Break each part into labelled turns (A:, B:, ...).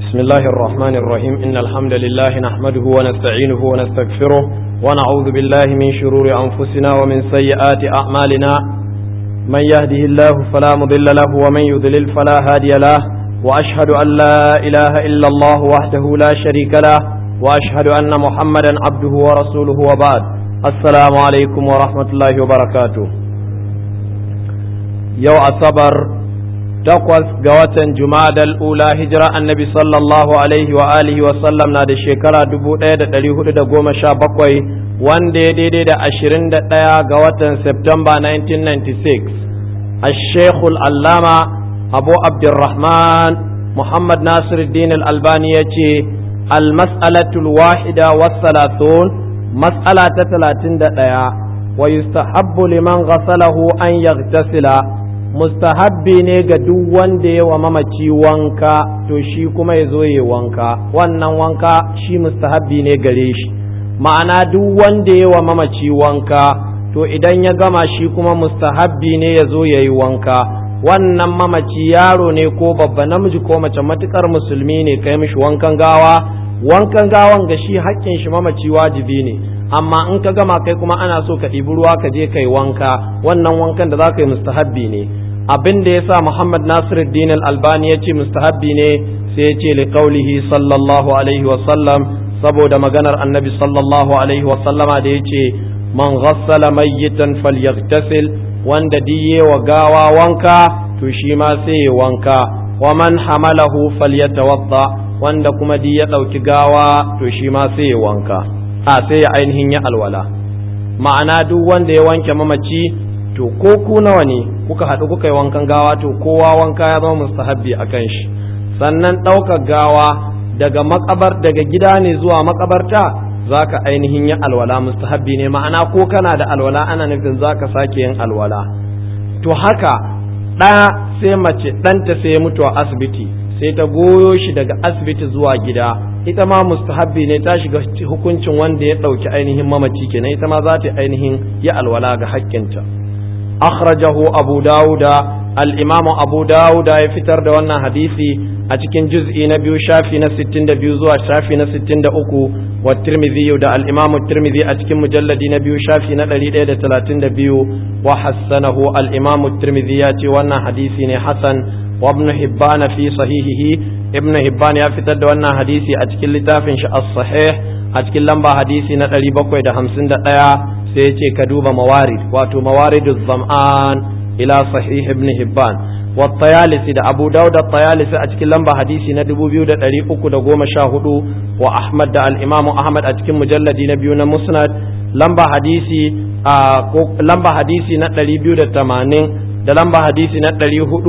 A: بسم الله الرحمن الرحيم إن الحمد لله نحمده ونستعينه ونستغفره ونعوذ بالله من شرور أنفسنا ومن سيئات أعمالنا من يهده الله فلا مضل له ومن يضلل فلا هادي له وأشهد أن لا إله إلا الله وحده لا شريك له وأشهد أن محمدا عبده ورسوله وبعد السلام عليكم ورحمة الله وبركاته يو أصبر takwas ga watan jumadal ula hijira annabi sallallahu alaihi wa alihi wa sallam na da shekara dubu ɗaya da ɗari hudu da goma sha bakwai wanda ya daidai da ashirin da ɗaya ga watan september 1996 ashekul allama abu abdurrahman muhammad nasiruddin al-albani ya ce almas'alatul wahida wasalatun mas'ala ta talatin da ɗaya wa yustahabbu liman ghasalahu an yaghtasila mustahabbi ne ga duk wanda ya wa mamaci wanka to shi kuma ya zo ya wanka wannan wanka shi mustahabbi ne gare shi ma'ana duk wanda ya wa mamaci wanka to idan ya gama shi kuma mustahabbi ne ya zo ya yi wanka wannan mamaci yaro ne ko babba namiji ko mace matukar musulmi ne kai mishi wankan gawa wankan gawan ga shi haƙƙin shi mamaci wajibi ne amma in ka gama kai kuma ana so ka ɗibi ruwa ka je kai wanka wannan wankan da za ka yi mustahabbi ne abin da ya sa Muhammad Nasiruddin Al-Albani ya ce mustahabbi ne sai ya ce liqaulihi sallallahu alaihi wa sallam saboda maganar Annabi sallallahu alaihi wa sallama da ya ce man ghassala mayyitan falyaghtasil wanda diye wa gawa wanka to shi ma sai ya wanka wa man hamalahu falyatawadda wanda kuma di ya ɗauki gawa to shi ma sai ya wanka a sai ya ainihin ya alwala ma'ana duk wanda ya wanke mamaci to ko ku nawa ne kuka haɗu kuka yi wankan gawa to kowa wanka ya zama mustahabbi a kan shi sannan ɗaukar gawa daga makabar daga gida ne zuwa makabarta za ka ainihin yi alwala mustahabbi ne ma'ana ko kana da alwala ana nufin za ka sake yin alwala to haka ɗaya sai mace ɗanta sai ya mutu a asibiti sai ta goyo shi daga asibiti zuwa gida ita ma mustahabbi ne ta shiga hukuncin wanda ya ɗauki ainihin mamaci kenan ita ma za ta ainihin yi alwala ga haƙƙinta akhrajahu abu dawuda al-imam abu dawuda ya fitar da wannan hadisi a cikin juz'i na biyu shafi na 62 zuwa shafi na 63 wa tirmidhi da al-imam tirmidhi a cikin mujalladi na biyu shafi na 132 wa hassanahu al-imam tirmidhi ya ce wannan hadisi ne hasan wa ibn hibban fi sahihihi ibn hibban ya fitar da wannan hadisi a cikin littafin shi as-sahih a cikin lamba hadisi na 751 sai ya ce ka duba mawarid wato mawaridu zam'an ila sahih ibn hibban wa tayalisi da abu dawud da tayalisi a cikin lamba hadisi na 2314 wa ahmad da al-imam ahmad a cikin mujalladi na biyu na musnad lamba hadisi a lamba hadisi na 280 da lamba hadisi na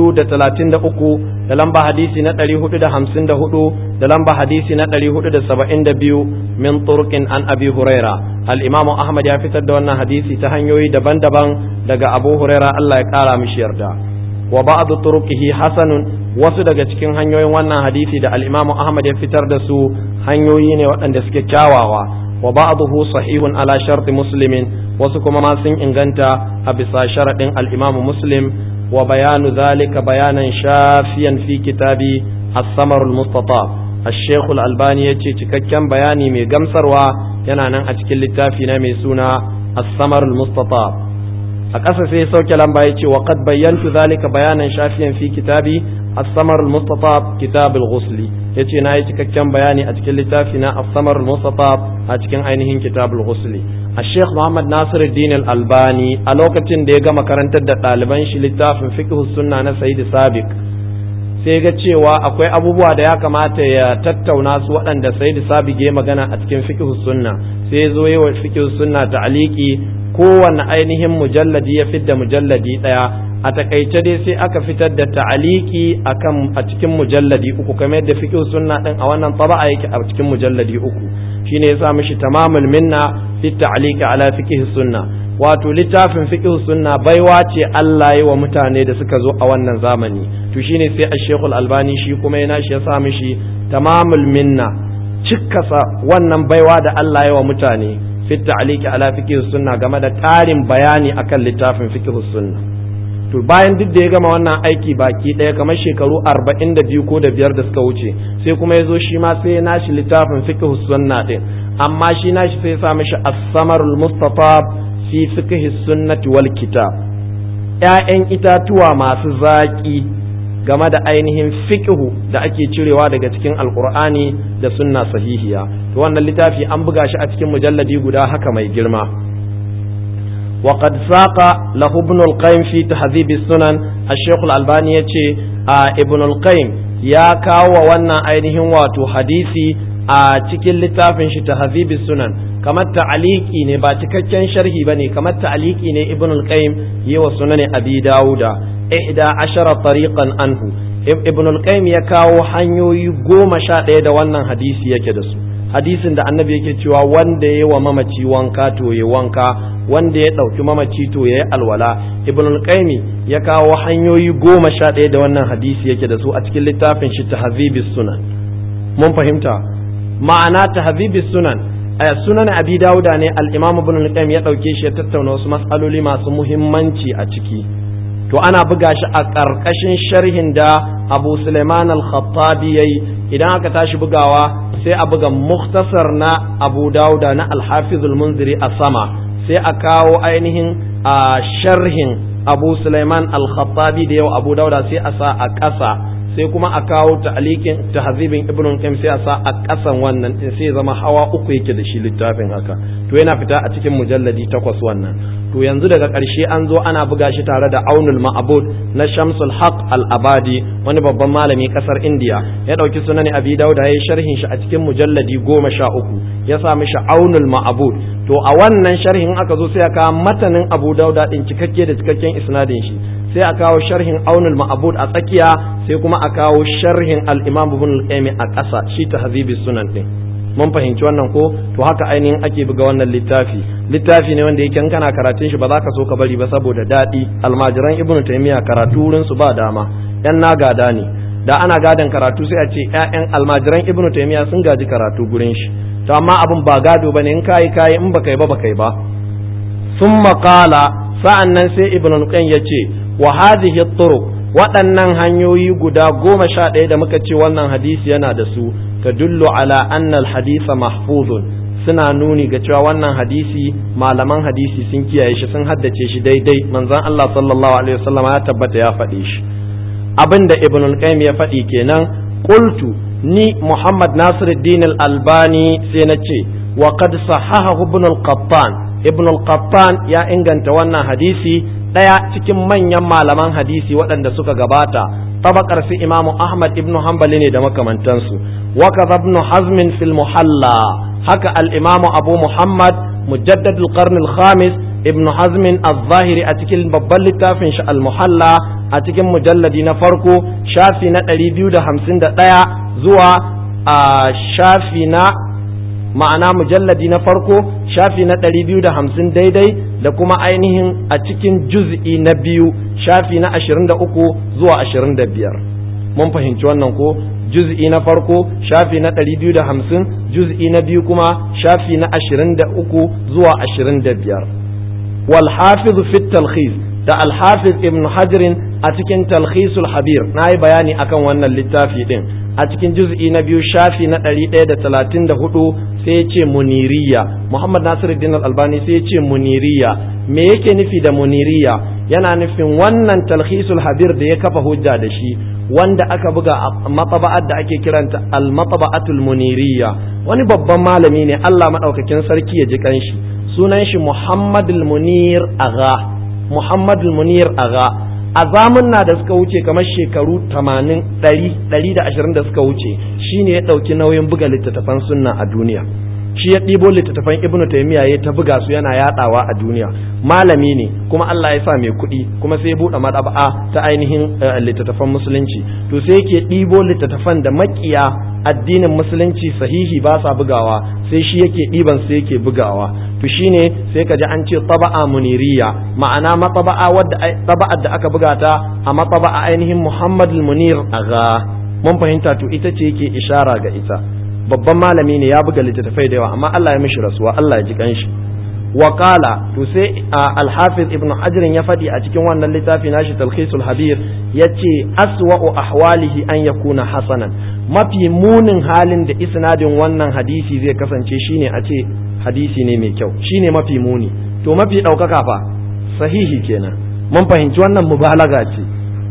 A: 433 da lamba hadisi na 454 da lamba hadisi na 472 min turqin an abi huraira al-imam ahmad ya fitar da wannan hadisi ta hanyoyi daban-daban daga abu huraira Allah ya kara mishi yarda wa ba'd turuqihi hasanun wasu daga cikin hanyoyin wannan hadisi da al-imam ahmad ya fitar da su hanyoyi ne waɗanda suke kyawawa wa ba'dahu sahihun ala sharti muslimin wasu kuma ma sun inganta a bisa sharadin al-imam muslim wa bayanu zalika bayanan shafiyan fi kitabi as-samar al-mustatab الشيخ الألباني يجي cikakken bayani mai gamsarwa yana nan a cikin littafi na mai suna as-samar al-mustatab a ƙasa sai sauke lamba yace wa qad bayyantu zalika bayanan shafiyan fi kitabi as-samar al-mustatab kitab al-ghusl yace na yi cikakken bayani a cikin littafi na as-samar al-mustatab a cikin ainihin kitab al-ghusl الشيخ محمد ناصر الدين الألباني a lokacin da ya gama karantar da ɗaliban shi littafin fiqh sunna na Sayyid Sabiq sai ga cewa akwai abubuwa da ya kamata ya tattauna su waɗanda sai da sabige magana a cikin fiqh sunna sai zo yi wa fiqh sunna ta'aliki kowanne ainihin mujalladi ya fidda mujalladi ɗaya a takaice dai sai aka fitar da ta'aliki akan a cikin mujalladi uku kamar yadda fiqh sunna din a wannan taba'a yake a cikin mujalladi uku shine yasa mishi tamamul minna fi ta'aliki ala fiqh sunna wato littafin fiqh sunna baiwa ce Allah yi wa mutane da suka zo a wannan zamani to shine sai Ash-Sheikh Al-Albani shi kuma yana shi ya sa mishi tamamul minna cikkasa wannan baiwa da Allah yi wa mutane fi ta'liqi ala fiqh sunna game da ƙarin bayani akan littafin fiqh sunna to bayan duk da ya gama wannan aiki baki ɗaya kamar shekaru arba'in da biyu ko da biyar da suka wuce sai kuma ya zo shi ma sai ya nashi littafin fiqh sunna din amma shi nashi sai ya sa mishi as-samarul mustafa fi fiqh sunnati wal kitab ƴaƴan itatuwa masu zaƙi game da ainihin fiqhu da ake cirewa daga cikin alqur'ani da sunna sahihiya to wannan littafi an buga shi a cikin mujalladi guda haka mai girma وقد ساق له ابن القيم في تهذيب السنن الشيخ الألباني يتي ابن القيم يا كاو وانا ainihin wato hadisi a cikin littafin shi tahzibi sunan kamar ta'aliki ne ba cikakken sharhi bane kamar ta'aliki ne ibn al-qayyim yi wa sunan abi dauda ihda ashara tariqan anhu ibn al-qayyim ya kawo hanyoyi goma sha ɗaya da wannan hadisi yake da su hadisin da annabi yake cewa wanda ya wa mamaci wanka to ya wanka wanda ya ɗauki mamaci to ya yi alwala ibn al-qayyim ya kawo hanyoyi goma sha ɗaya da wannan hadisi yake da su a cikin littafin shi tahzibis sunan mun fahimta ma'ana tahzibis sunan sunan abi dauda ne al-imam ibn al-qayyim ya ɗauke shi ya tattauna wasu mas'aloli masu muhimmanci a ciki to ana buga shi a ƙarƙashin sharhin da abu suleiman al-khattabi yayi idan aka tashi bugawa sai a buga muktasar na abu dauda na al-hafizul munziri a sama sai a kawo ainihin a sharhin abu Sulaiman al-Khattabi da yau abu dauda sai a sa a ƙasa sai kuma a kawo ta'alikin tahzibin ibn qayyim sai a sa a ƙasan wannan din sai zama hawa uku yake da shi littafin haka to yana fita a cikin mujalladi takwas wannan to yanzu daga ƙarshe an zo ana buga shi tare da aunul ma'bud na shamsul haq al-abadi wani babban malami ƙasar indiya ya ɗauki sunan abi dauda ya yi sharhin shi a cikin mujalladi goma sha uku ya sa mishi aunul ma'bud to a wannan sharhin aka zo sai aka matanin abu dauda din cikakke da cikakken isnadin shi sai a kawo sharhin aunul ma'bud a tsakiya sai kuma a kawo sharhin al-imam ibn al-qayyim a ƙasa shi tahzibis sunan din mun fahimci wannan ko to haka ainihin ake buga wannan littafi littafi ne wanda yake in kana karatun shi ba za ka so ka bari ba saboda daɗi almajiran ibn taymiya karatu wurin su ba dama yan na gada ne da ana gadan karatu sai a ce ƴaƴan almajiran ibn taymiya sun gaji karatu gurin shi to amma abin ba gado bane in kai kai in baka yi ba baka yi ba summa qala sa'annan sai ibn qayyim yace wa hadhihi turuq waɗannan hanyoyi guda goma sha ɗaya da muka ce wannan hadisi yana da su tadullu ala anna al-hadisa mahfuzun suna nuni ga cewa wannan hadisi malaman hadisi sun kiyaye shi sun haddace shi daidai manzon Allah sallallahu alaihi wasallam ya tabbata ya faɗe shi abinda ibn al-qayyim ya faɗi kenan qultu ni Muhammad Nasiruddin al-Albani sai na ce wa qad sahahahu ibn al-Qattan ibn al-Qattan ya inganta wannan hadisi ɗaya cikin manyan malaman hadisi waɗanda suka gabata tabakar su imamu ahmad ibnu hanbali ne da makamantansu wa kaza ibn hazm fil muhalla haka al imamu abu muhammad mujaddad al qarn al khamis ibn hazm al-zahiri a cikin babban littafin shi al muhalla a cikin mujalladi na farko shafi na 251 zuwa a shafi na ma'ana mujalladi na farko shafi na ɗari biyu da hamsin daidai da kuma ainihin a cikin juz'i na biyu shafi na ashirin da uku zuwa ashirin da biyar mun fahimci wannan ko juz'i na farko shafi na ɗari biyu da hamsin juz'i na biyu kuma shafi na ashirin da uku zuwa ashirin da biyar wal hafiz fi talkhis da al hafiz ibn hajarin a cikin talkhisul habir na yi bayani akan wannan littafi din a cikin juz'i na biyu shafi na ɗari ɗaya da talatin da hudu sai ya ce muniriya muhammad nasiruddin albani sai ya ce muniriya me yake nufi da muniriya yana nufin wannan talhisul habir da ya kafa hujja da shi wanda aka buga a mataba'at da ake kiranta al-mataba'atul muniriya wani babban malami ne Allah madaukakin sarki ya ji kanshi sunan shi muhammadul munir aga muhammadul munir aga a zamunna da suka wuce kamar shekaru 80 120 da suka wuce shine ya ɗauki nauyin buga littattafan sunna a duniya shi ya ɗibo littattafan ibnu taymiya ya ta buga su yana yaɗawa a duniya malami ne kuma Allah ya sa mai kuɗi kuma sai ya buɗe madaba'a ta ainihin littattafan musulunci to sai yake ɗibo littattafan da makiya addinin musulunci sahihi ba sa bugawa sai shi yake ɗiban sai yake bugawa to shine sai ka ji an ce taba'a muniriya ma'ana mataba'a wadda taba'ar da aka buga ta a mataba'a ainihin Muhammad munir aga mun fahimta to ita ce yake ishara ga ita babban malami ne ya buga littattafai da yawa amma Allah ya mishi rasuwa Allah ya ji kanshi Wakala to sai alhafiz ibn hajar ya faɗi a cikin wannan littafi nashi talkhisul habir ya ce aswa'u ahwalihi an yakuna hasanan mafi munin halin da isnadin wannan hadisi zai kasance shine a ce hadisi ne mai kyau shine mafi muni to mafi ɗaukaka fa sahihi kenan mun fahimci wannan mubalaga ce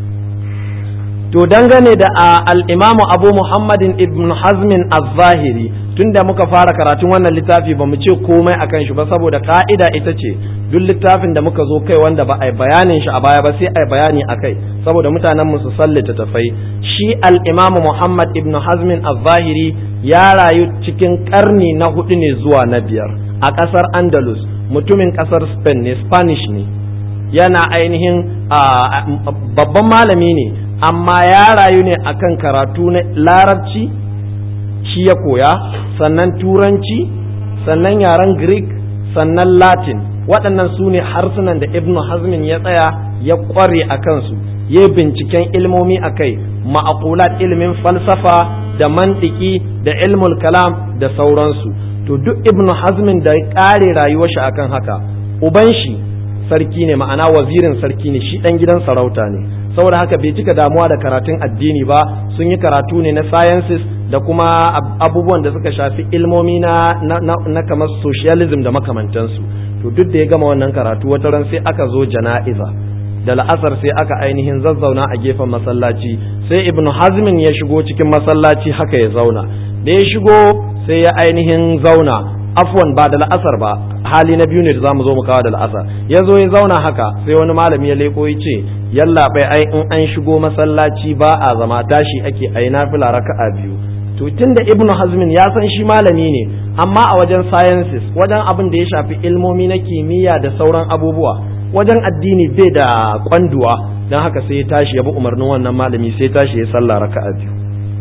A: to dangane da al-imamu abu muhammadin ibn hazmin az-zahiri tunda muka fara karatun wannan littafi ba mu ce komai akan shi ba saboda ka'ida ita ce duk littafin da muka zo kai wanda ba a yi bayanin shi a baya ba sai a yi bayani a kai saboda mutanen mu su sallita tafai shi al-imamu muhammad ibn hazmin az-zahiri ya rayu cikin karni na hudu ne zuwa na biyar a kasar andalus mutumin kasar spain ne spanish ne yana ainihin babban malami ne amma ya rayu ne akan karatu na larabci shi ya koya sannan turanci sannan yaren greek sannan latin waɗannan su ne harsunan da ibn hazmin ya tsaya ya ƙware a kansu ya binciken ilmomi a kai ma'akulat ilimin falsafa da mantiki da ilmul kalam da sauransu to duk ibn hazmin da ya ƙare rayuwar shi akan haka uban shi sarki ne ma'ana wazirin sarki ne shi ɗan gidan sarauta ne saboda haka bai cika damuwa da karatun addini ba sun yi karatu ne na sciences da kuma abubuwan da suka shafi ilmomi na, na, na, kamar socialism da makamantansu to duk da ya gama wannan karatu wata ran sai aka zo jana'iza da la'asar sai aka ainihin zazzauna a gefen masallaci sai ibn hazmin ya shigo cikin masallaci haka ya zauna da ya shigo sai ya ainihin zauna afwan ba da la'asar ba hali na biyu ne da zamu zo mu kawo da la'asar ya zo ya zauna haka sai wani malami ya leko ya ce yalla bai ai in an shigo masallaci ba a zama tashi ake ai nafila raka'a biyu to tunda ibnu hazmin ya san shi malami ne amma a wajen sciences wajen abin da ya shafi ilmomi na kimiyya da sauran abubuwa wajen addini bai da kwanduwa don haka sai ya tashi ya bi umarnin wannan malami sai ya tashi ya sallah raka'a biyu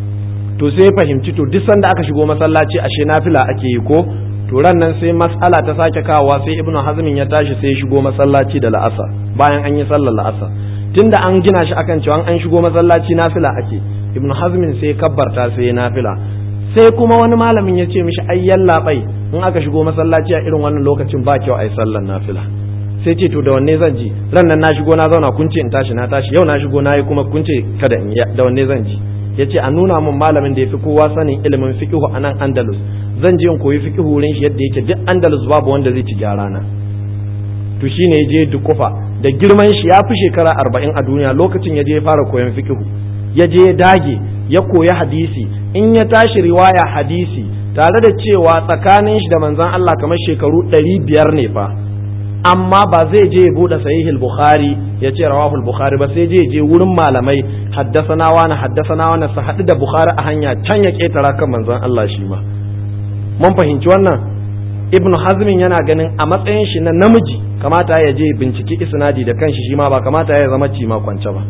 A: to sai ya fahimci to duk sanda aka shigo masallaci ashe nafila ake yi ko to ran nan sai mas'ala ta sake kawowa sai ibnu hazmin ya tashi sai ya shigo masallaci da la'asar bayan an yi sallar la'asar tunda an gina shi akan cewa an shigo masallaci nafila ake ibnu hazmin sai kabbarta sai ya nafila sai kuma wani malamin ya ce mishi ai yalla bai in aka shigo masallaci a irin wannan lokacin ba kyau ai sallar nafila sai ce to da wanne zan ji ran nan na shigo na zauna kun ce in tashi na tashi yau na shigo na yi kuma kun ce kada in yi da wanne zan ji ya ce a nuna min malamin da ya fi kowa sanin ilimin fiqihu a nan andalus zan je in koyi fiqihu wurin shi yadda yake duk andalus babu wanda zai ci gyara na to shine ya je dukufa da girman shi ya fi shekara arba'in a duniya lokacin ya je ya fara koyon fiqihu ya je ya dage ya koyi hadisi in ya tashi riwaya hadisi tare da cewa tsakanin shi da manzon Allah kamar shekaru ɗari biyar ne fa amma ba zai je ya bude sahihul bukhari ya ce rawahul bukhari ba sai je je wurin malamai haddasana wani haddasana wani su haɗu da bukhari a hanya can ya ketara kan manzon Allah shi ma mun fahimci wannan ibnu hazmin yana ganin a matsayin shi na namiji kamata ya je binciki isnadi da kanshi shi ma ba kamata ya zama cima kwance ba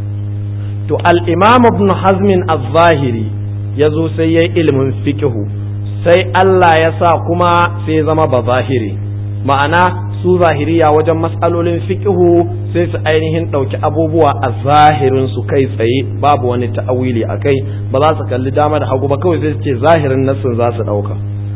A: to al-imam ibn hazmin az-zahiri ya zo sai ya yi ilimin fiqhu sai Allah ya sa kuma sai zama ba zahiri ma'ana su zahiriya wajen matsalolin fiqhu sai su ainihin ɗauki abubuwa a zahirin su kai tsaye babu wani ta'awili a kai ba za su kalli dama da hagu ba kawai sai su ce zahirin nassin za su ɗauka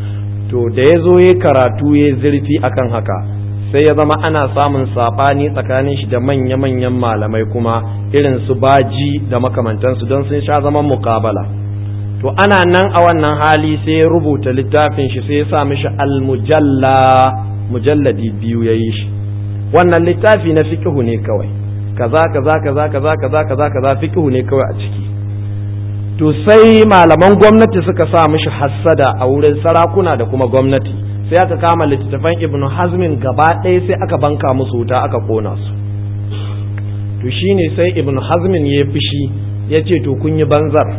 A: to da ya zo ya karatu ya zurfi akan haka sai ya zama ana samun saɓani tsakanin shi da manya-manyan malamai kuma irin su baji da makamantansu don sun sha zaman muƙabala to ana nan a wannan hali sai ya rubuta littafin shi sai ya sa mishi almujalla mujalladi biyu ya yi shi wannan littafi na fikihu ne kawai kaza kaza kaza kaza kaza kaza kaza fikihu ne kawai a ciki to sai malaman gwamnati suka sa mishi hassada a wurin sarakuna da kuma gwamnati sai aka kama littattafan ibnu hazmin gaba ɗaya sai aka banka musu wuta aka kona su to shine sai ibnu hazmin ya fushi ya ce to kun yi banzar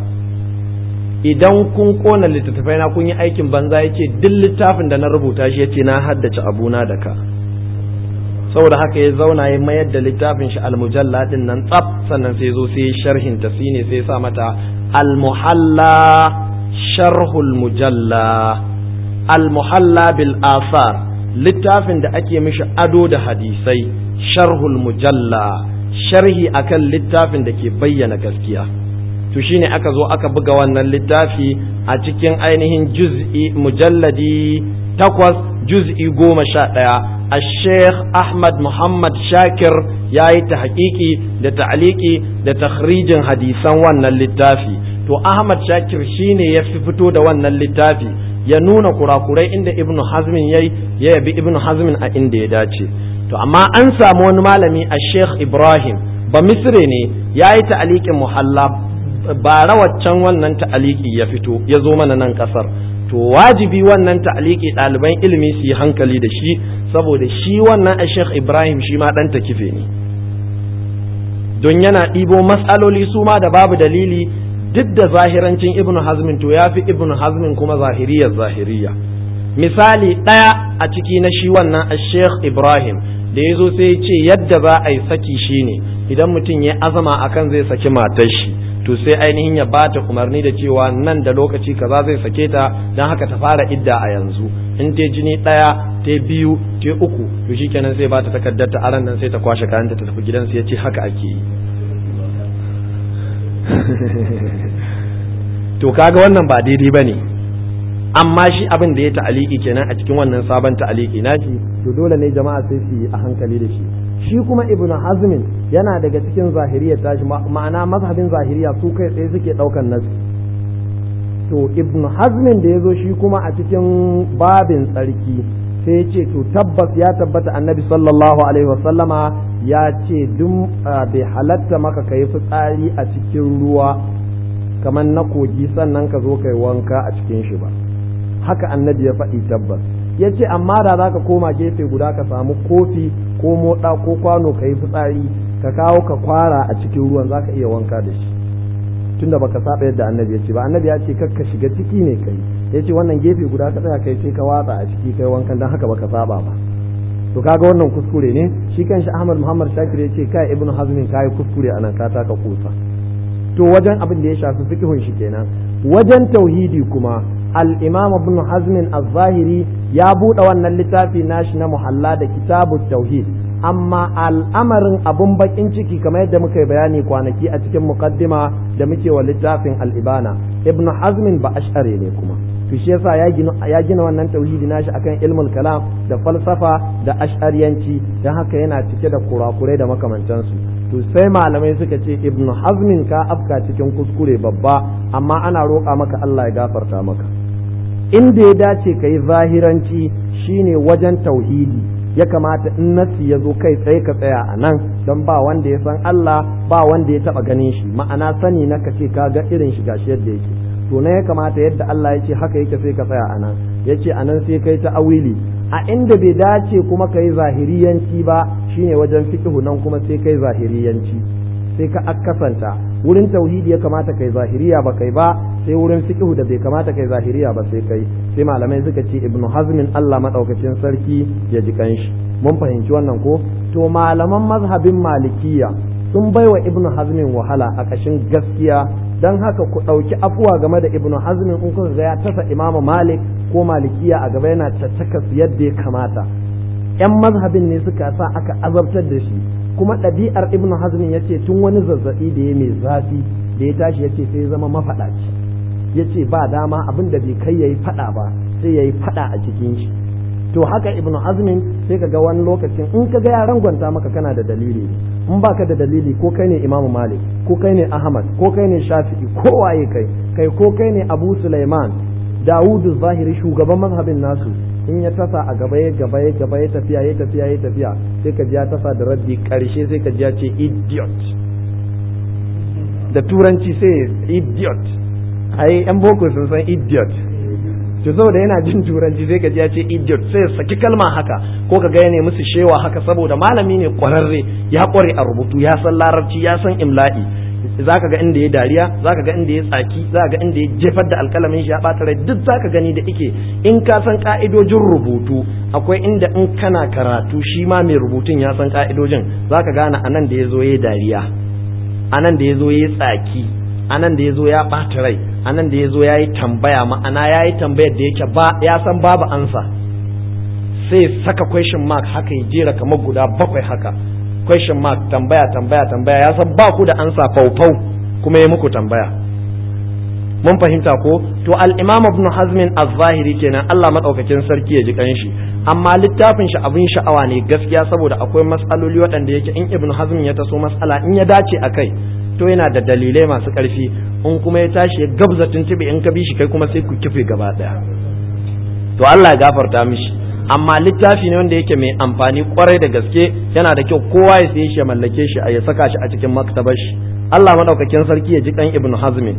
A: idan kun kona littattafai na kun yi aikin banza ya ce duk littafin da na rubuta shi ya ce na haddace abuna da ka saboda haka ya zauna ya mayar da littafin shi almujalla din nan tsaf sannan sai zo sai sharhin ta ne sai sa mata almuhalla sharhul mujalla almuhalla bil asar littafin da ake mishi ado da hadisai sharhul mujalla sharhi akan littafin da ke bayyana gaskiya to shine aka zo aka buga wannan littafi a cikin ainihin juz'i mujalladi takwas juz'i goma sha ɗaya a sheikh ahmad muhammad shakir ya yi ta haƙiƙi da ta'aliki da takhrijin hadisan wannan littafi to ahmad shakir shine ya fi fito da wannan littafi ya nuna kurakurai inda ibnu hazmin yayi ya yabi ibnu hazmin a inda ya dace to amma an samu wani malami a sheikh ibrahim ba misre ne ya yi ta'alikin muhalla ba rawaccan wannan ta'aliki ya fito ya zo mana nan kasar to wajibi wannan ta'aliki ɗaliban ilimi su yi hankali da shi saboda shi wannan a sheikh ibrahim shi ma ɗan kife ne don yana ɗibo matsaloli su ma da babu dalili duk da zahirancin ibn hazmin to ya fi ibn hazmin kuma zahiriyar zahiriya misali ɗaya a ciki na shi wannan a sheikh ibrahim da ya zo sai ya ce yadda za a yi saki shine idan mutum ya azama akan zai saki matar shi to sai ainihin ya bata umarni da cewa nan da lokaci kaza zai sake ta don haka ta fara idda a yanzu in ta jini ɗaya ta biyu ta uku to shikenan sai bata takardar ta aran nan sai ta kwashe kayanta ta tafi gidansu ya ce haka ake yi to kaga wannan ba daidai ba ne amma shi abin da ya ta'aliki kenan a cikin wannan sabon ta'aliki nashi to dole ne jama'a sai su yi a hankali da shi shi kuma ibnu hazmin yana daga cikin zahiriya tashi ma'ana mazhabin zahiriya su kai tsaye suke daukan nasi to ibnu hazmin da ya zo shi kuma a cikin babin tsarki sai ya ce to tabbas ya tabbata annabi sallallahu alaihi wasallama ya ce duk bai halatta maka ka yi fitsari a cikin ruwa kamar na kogi sannan ka zo kai wanka a cikin shi ba haka annabi ya faɗi tabbas ya ce amma da za ka koma gefe guda ka samu kofi ko moɗa ko kwano ka yi fitsari ka kawo ka kwara a cikin ruwan za ka iya wanka da shi tunda baka saba yadda annabi ya ce ba annabi ya ce kakka shiga ciki ne kai ya ce wannan gefe guda ka tsaya kai sai ka watsa a ciki kai wankan don haka baka saba ba to kaga wannan kuskure ne shi kanshi Ahmad Muhammad Shakir ya ce kai Ibn Hazmin kai kuskure anan ka taka kusa to wajen abin da ya shafi fiqhun shi kenan wajen tauhidi kuma al-Imam Ibn Hazmin az-Zahiri ya buɗe wannan littafi nashi na muhalla da kitabut tauhid amma al'amarin abun bakin ciki kamar yadda muka yi bayani kwanaki a cikin muqaddima da muke wa littafin al-Ibana Ibn Hazmin ba ash'ari ne kuma to shi yasa ya gina ya gina wannan tauhidi nashi akan ilmul kalam da falsafa da ash'ariyanci dan haka yana cike da kurakurai da makamantansu to sai malamai suka ce ibn hazmin ka afka cikin kuskure babba amma ana roƙa maka Allah ya gafarta maka inda ya dace ka yi zahiranci shine wajen tauhidi ya kamata in nasi ya zo kai tsaye ka tsaya a nan don ba wanda ya san Allah ba wanda ya taba ganin shi ma'ana sani na ka ce ka ga irin shi gashi yadda yake to na ya kamata yadda Allah ya ce haka yake sai ka tsaya a nan ya ce a nan sai kai ta awili a inda bai dace kuma ka yi zahiriyanci ba shine wajen fiqhu nan kuma sai kai zahiriyanci sai ka akasanta wurin tauhidi ya kamata kai zahiriya ba kai ba sai wurin fiqhu da bai kamata kai zahiriya ba sai kai sai malamai suka ce ibnu hazmin Allah madaukakin sarki ya ji kanshi mun fahimci wannan ko to malaman mazhabin malikiya sun baiwa ibnu hazmin wahala a kashin gaskiya dan haka ku ɗauki afuwa game da ibnu hazmin in kuka ga ya tasa imamu malik ko malikiya a gaba yana caccaka su yadda ya kamata yan mazhabin ne suka sa aka azabtar da shi kuma ɗabi'ar ibnu hazmin ya ce tun wani zazzaɓi da ya mai zafi da ya tashi ya ce sai zama mafaɗaci ya ce ba dama abin da bai kai ya yi faɗa ba sai ya yi faɗa a cikin shi to haka ibnu hazmin sai ka ga wani lokacin in ka ga yaran gwanta maka kana da dalili in baka da dalili ko kai ne imamu malik ko kai ne ahmad ko kai ne shafi'i ko waye kai kai ko kai ne abu sulaiman dawudu zahiri shugaban mazhabin nasu in ya tasa a gaba ya gaba ya gaba ya tafiya ya tafiya ya tafiya sai ka ji ya tasa da raddi karshe sai ka ji ya ce idiot da turanci sai idiot ai yan boko sun san idiot to saboda yana jin turanci sai ka ji ya ce idiot sai saki kalma haka ko ka ga ya musu shewa haka saboda malami ne kwararre ya kware a rubutu ya san larabci ya san imla'i zaka ga inda ya dariya zaka ga inda ya tsaki zaka ga inda ya jefar da alkalamin shi ya bata rai duk zaka gani da ike in ka san ka'idojin rubutu akwai inda in kana karatu shi ma mai rubutun ya san ka'idojin zaka gane anan da ya zo ya dariya anan da ya zo ya tsaki anan da ya zo ya ɓata rai anan da ya zo ya yi tambaya ma'ana ya yi tambayar da yake ba ya san babu ansa sai saka question mark haka ya jera kamar guda bakwai haka question mark tambaya tambaya tambaya ya san ba ku da ansa faufau kuma ya muku tambaya mun fahimta ko to al-imam ibn hazmin az-zahiri kenan Allah madaukakin sarki ya ji kanshi amma littafin shi abin sha'awa ne gaskiya saboda akwai matsaloli waɗanda yake in ibn hazm ya taso matsala in ya dace a kai to yana da dalilai masu ƙarfi in kuma ya tashi ya gabza tuntuɓe in ka bi shi kai kuma sai ku kife gaba ɗaya to Allah ya gafarta mishi amma littafi ne wanda yake mai amfani kwarai da gaske yana da kyau kowa ya saye shi ya mallake shi a ya saka shi a cikin maktabar shi Allah madaukakin sarki ya ji kan ibn hazm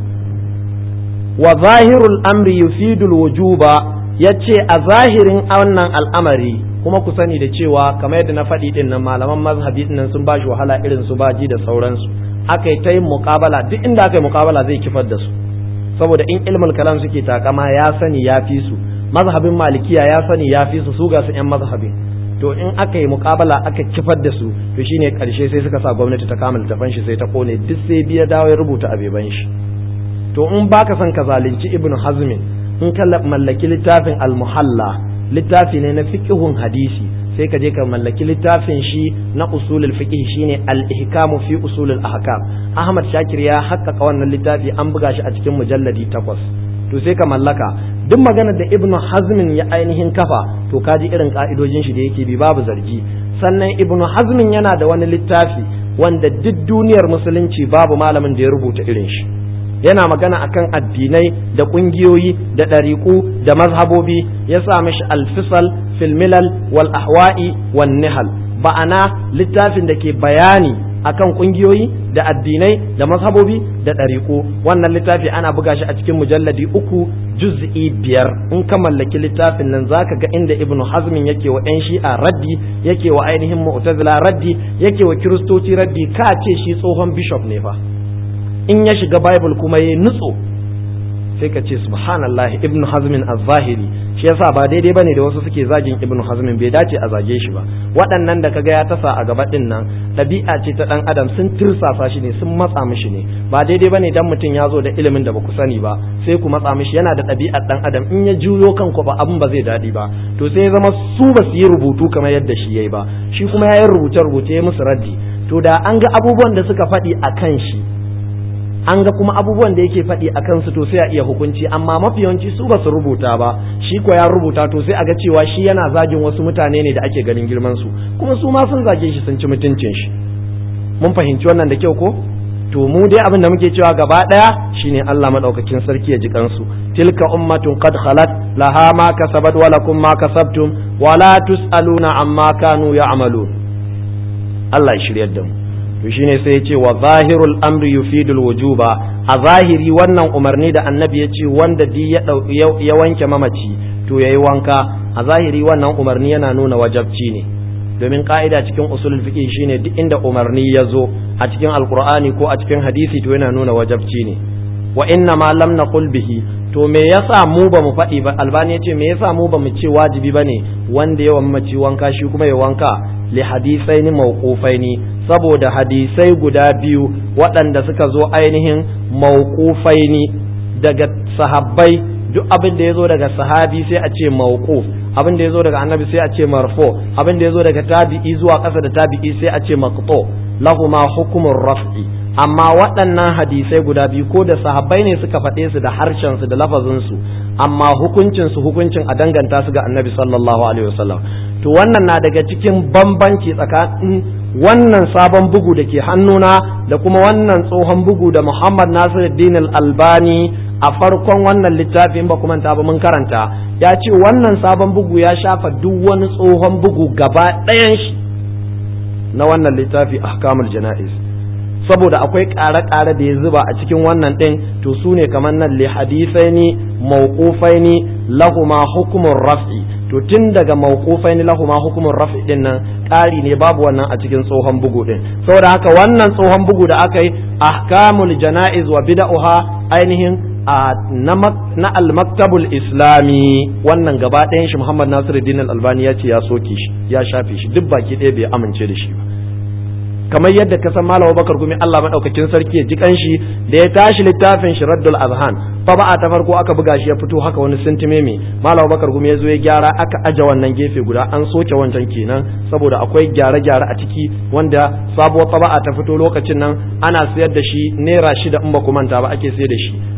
A: wa zahirul amri yufidul wujuba yace a zahirin wannan al'amari kuma ku sani da cewa kamar yadda na faɗi din nan malaman mazhabi din nan sun ba shi wahala irin su baji da sauransu aka yi ta yin muƙabala duk inda aka yi muƙabala zai kifar da su saboda in ilmul kalam suke takama ya sani ya fi su mazhabin malikiya ya sani ya fi su su ga su yan mazhabin to in aka yi muƙabala aka kifar da su to shine karshe sai suka sa gwamnati ta kama littafan shi sai ta kone duk sai biya dawo ya rubuta abeban shi to in baka son ka zalunci ibnu hazmin in ka mallaki littafin al-muhalla littafi ne na fiqhun hadisi sai ka je ka mallaki littafin shi na usulul fiqh shine al-ihkamu fi usulul ahkam Ahmad Shakir ya haƙƙaƙa wannan littafi an buga shi a cikin mujalladi takwas to sai ka mallaka duk maganar da Ibn Hazmin ya ainihin kafa to ka ji irin ka'idojin shi da yake bi babu zargi sannan Ibn Hazmin yana da wani littafi wanda duk duniyar musulunci babu malamin da ya rubuta irin shi yana magana akan addinai da ƙungiyoyi da ɗariƙu da mazhabobi ya sa mishi alfisal filmilal wal ahwa'i wan nihal ba'ana littafin da ke bayani akan ƙungiyoyi da addinai da mazhabobi da ɗariƙu wannan littafi ana buga shi a cikin mujalladi uku juz'i biyar in ka mallaki littafin nan zaka ga inda ibnu hazmin yake wa 'yan shi'a raddi yake wa ainihin mu'tazila raddi yake wa kiristoci raddi ka ce shi tsohon bishop ne fa in ya shiga bible kuma ya nutso sai ka ce subhanallah ibnu hazmin az-zahiri shi yasa ba daidai bane da wasu suke zagin ibnu hazmin bai dace a zage shi ba waɗannan da kaga ya tasa a gaba din nan ɗabi'a ce ta ɗan adam sun tirsasa shi ne sun matsa mishi ne ba daidai bane dan mutum ya zo da ilimin da baku sani ba sai ku matsa mishi yana da ɗabi'ar ɗan adam in ya juyo kanku ba abin ba zai daɗi ba to sai ya zama su ba su yi rubutu kamar yadda shi yayi ba shi kuma ya yi rubuce rubuce ya musu raddi to da an ga abubuwan da suka faɗi a kan shi an ga kuma abubuwan da yake faɗi a kansu to sai a iya hukunci amma mafi yawanci su ba su rubuta ba shi ko ya rubuta to sai a ga cewa shi yana zagin wasu mutane ne da ake ganin girman su kuma su ma sun zage shi sun ci mutuncin shi mun fahimci wannan da kyau ko to mu dai abin da muke cewa gaba ɗaya shine Allah madaukakin sarki ya ji kansu tilka ummatun qad khalat laha ma kasabat wa lakum ma kasabtum wa la tusaluna amma kanu ya'malun Allah ya shiryar da mu to shine sai ya ce wa zahirul amri yufidul wujuba a zahiri wannan umarni da annabi ya ce wanda di ya wanke mamaci to yayi wanka a zahiri wannan umarni yana nuna wajabci ne domin ka'ida cikin usulul fiqh shine duk inda umarni ya zo a cikin alqur'ani ko a cikin hadisi to yana nuna wajabci ne wa inna ma lam naqul bihi to me yasa mu ba mu faɗi ba albani yace me yasa mu ba mu ce wajibi bane wanda yawan mace wanka shi kuma ya wanka li hadisaini mawqufaini saboda hadisai guda biyu waɗanda suka zo ainihin mawqufaini daga sahabbai duk abin da ya zo daga sahabi sai a ce mawquf abin da ya zo daga annabi sai a ce marfo abin da ya zo daga tabi'i zuwa ƙasa da tabi'i sai a ce maqtu lahuma hukumur raf'i amma waɗannan hadisai guda biyu ko da sahabbai ne suka faɗe su da harshen su da lafazin su amma hukuncin su hukuncin a danganta su ga annabi sallallahu alaihi wasallam to wannan na daga cikin bambanci tsakanin wannan sabon bugu da ke hannuna da kuma wannan tsohon bugu da Muhammad Nasiruddin Al-Albani a farkon wannan littafin ba kuma ta ba mun karanta ya ce wannan sabon bugu ya shafa duk wani tsohon bugu gaba ɗayan shi na wannan littafi ahkamul jana'iz saboda akwai ƙare-ƙare da ya zuba a cikin wannan ɗin to su ne kamar nan li hadisaini mawqufaini lahuma hukumun raf'i to tun daga mawqufaini lahuma hukumun raf'i din nan ƙari ne babu wannan a cikin tsohon bugu din saboda haka wannan tsohon bugu da aka yi ahkamul jana'iz wa bid'uha ainihin na al-maktabul islami wannan gaba ɗayan shi Muhammad Nasiruddin Al-Albani ya ce ya soke shi ya shafe shi duk baki ɗaya bai amince da shi ba kamar yadda ka san Malam Bakar Gumi Allah madaukakin sarki ya ji kanshi da ya tashi littafin shi Raddul Azhan fa ba ta farko aka buga shi ya fito haka wani sintime mai Malam Bakar Gumi ya zo ya gyara aka aje wannan gefe guda an soke wancan kenan saboda akwai gyare-gyare a ciki wanda sabuwar taba'a ta fito lokacin nan ana sayar da shi naira shida in ba ku manta ba ake sayar da shi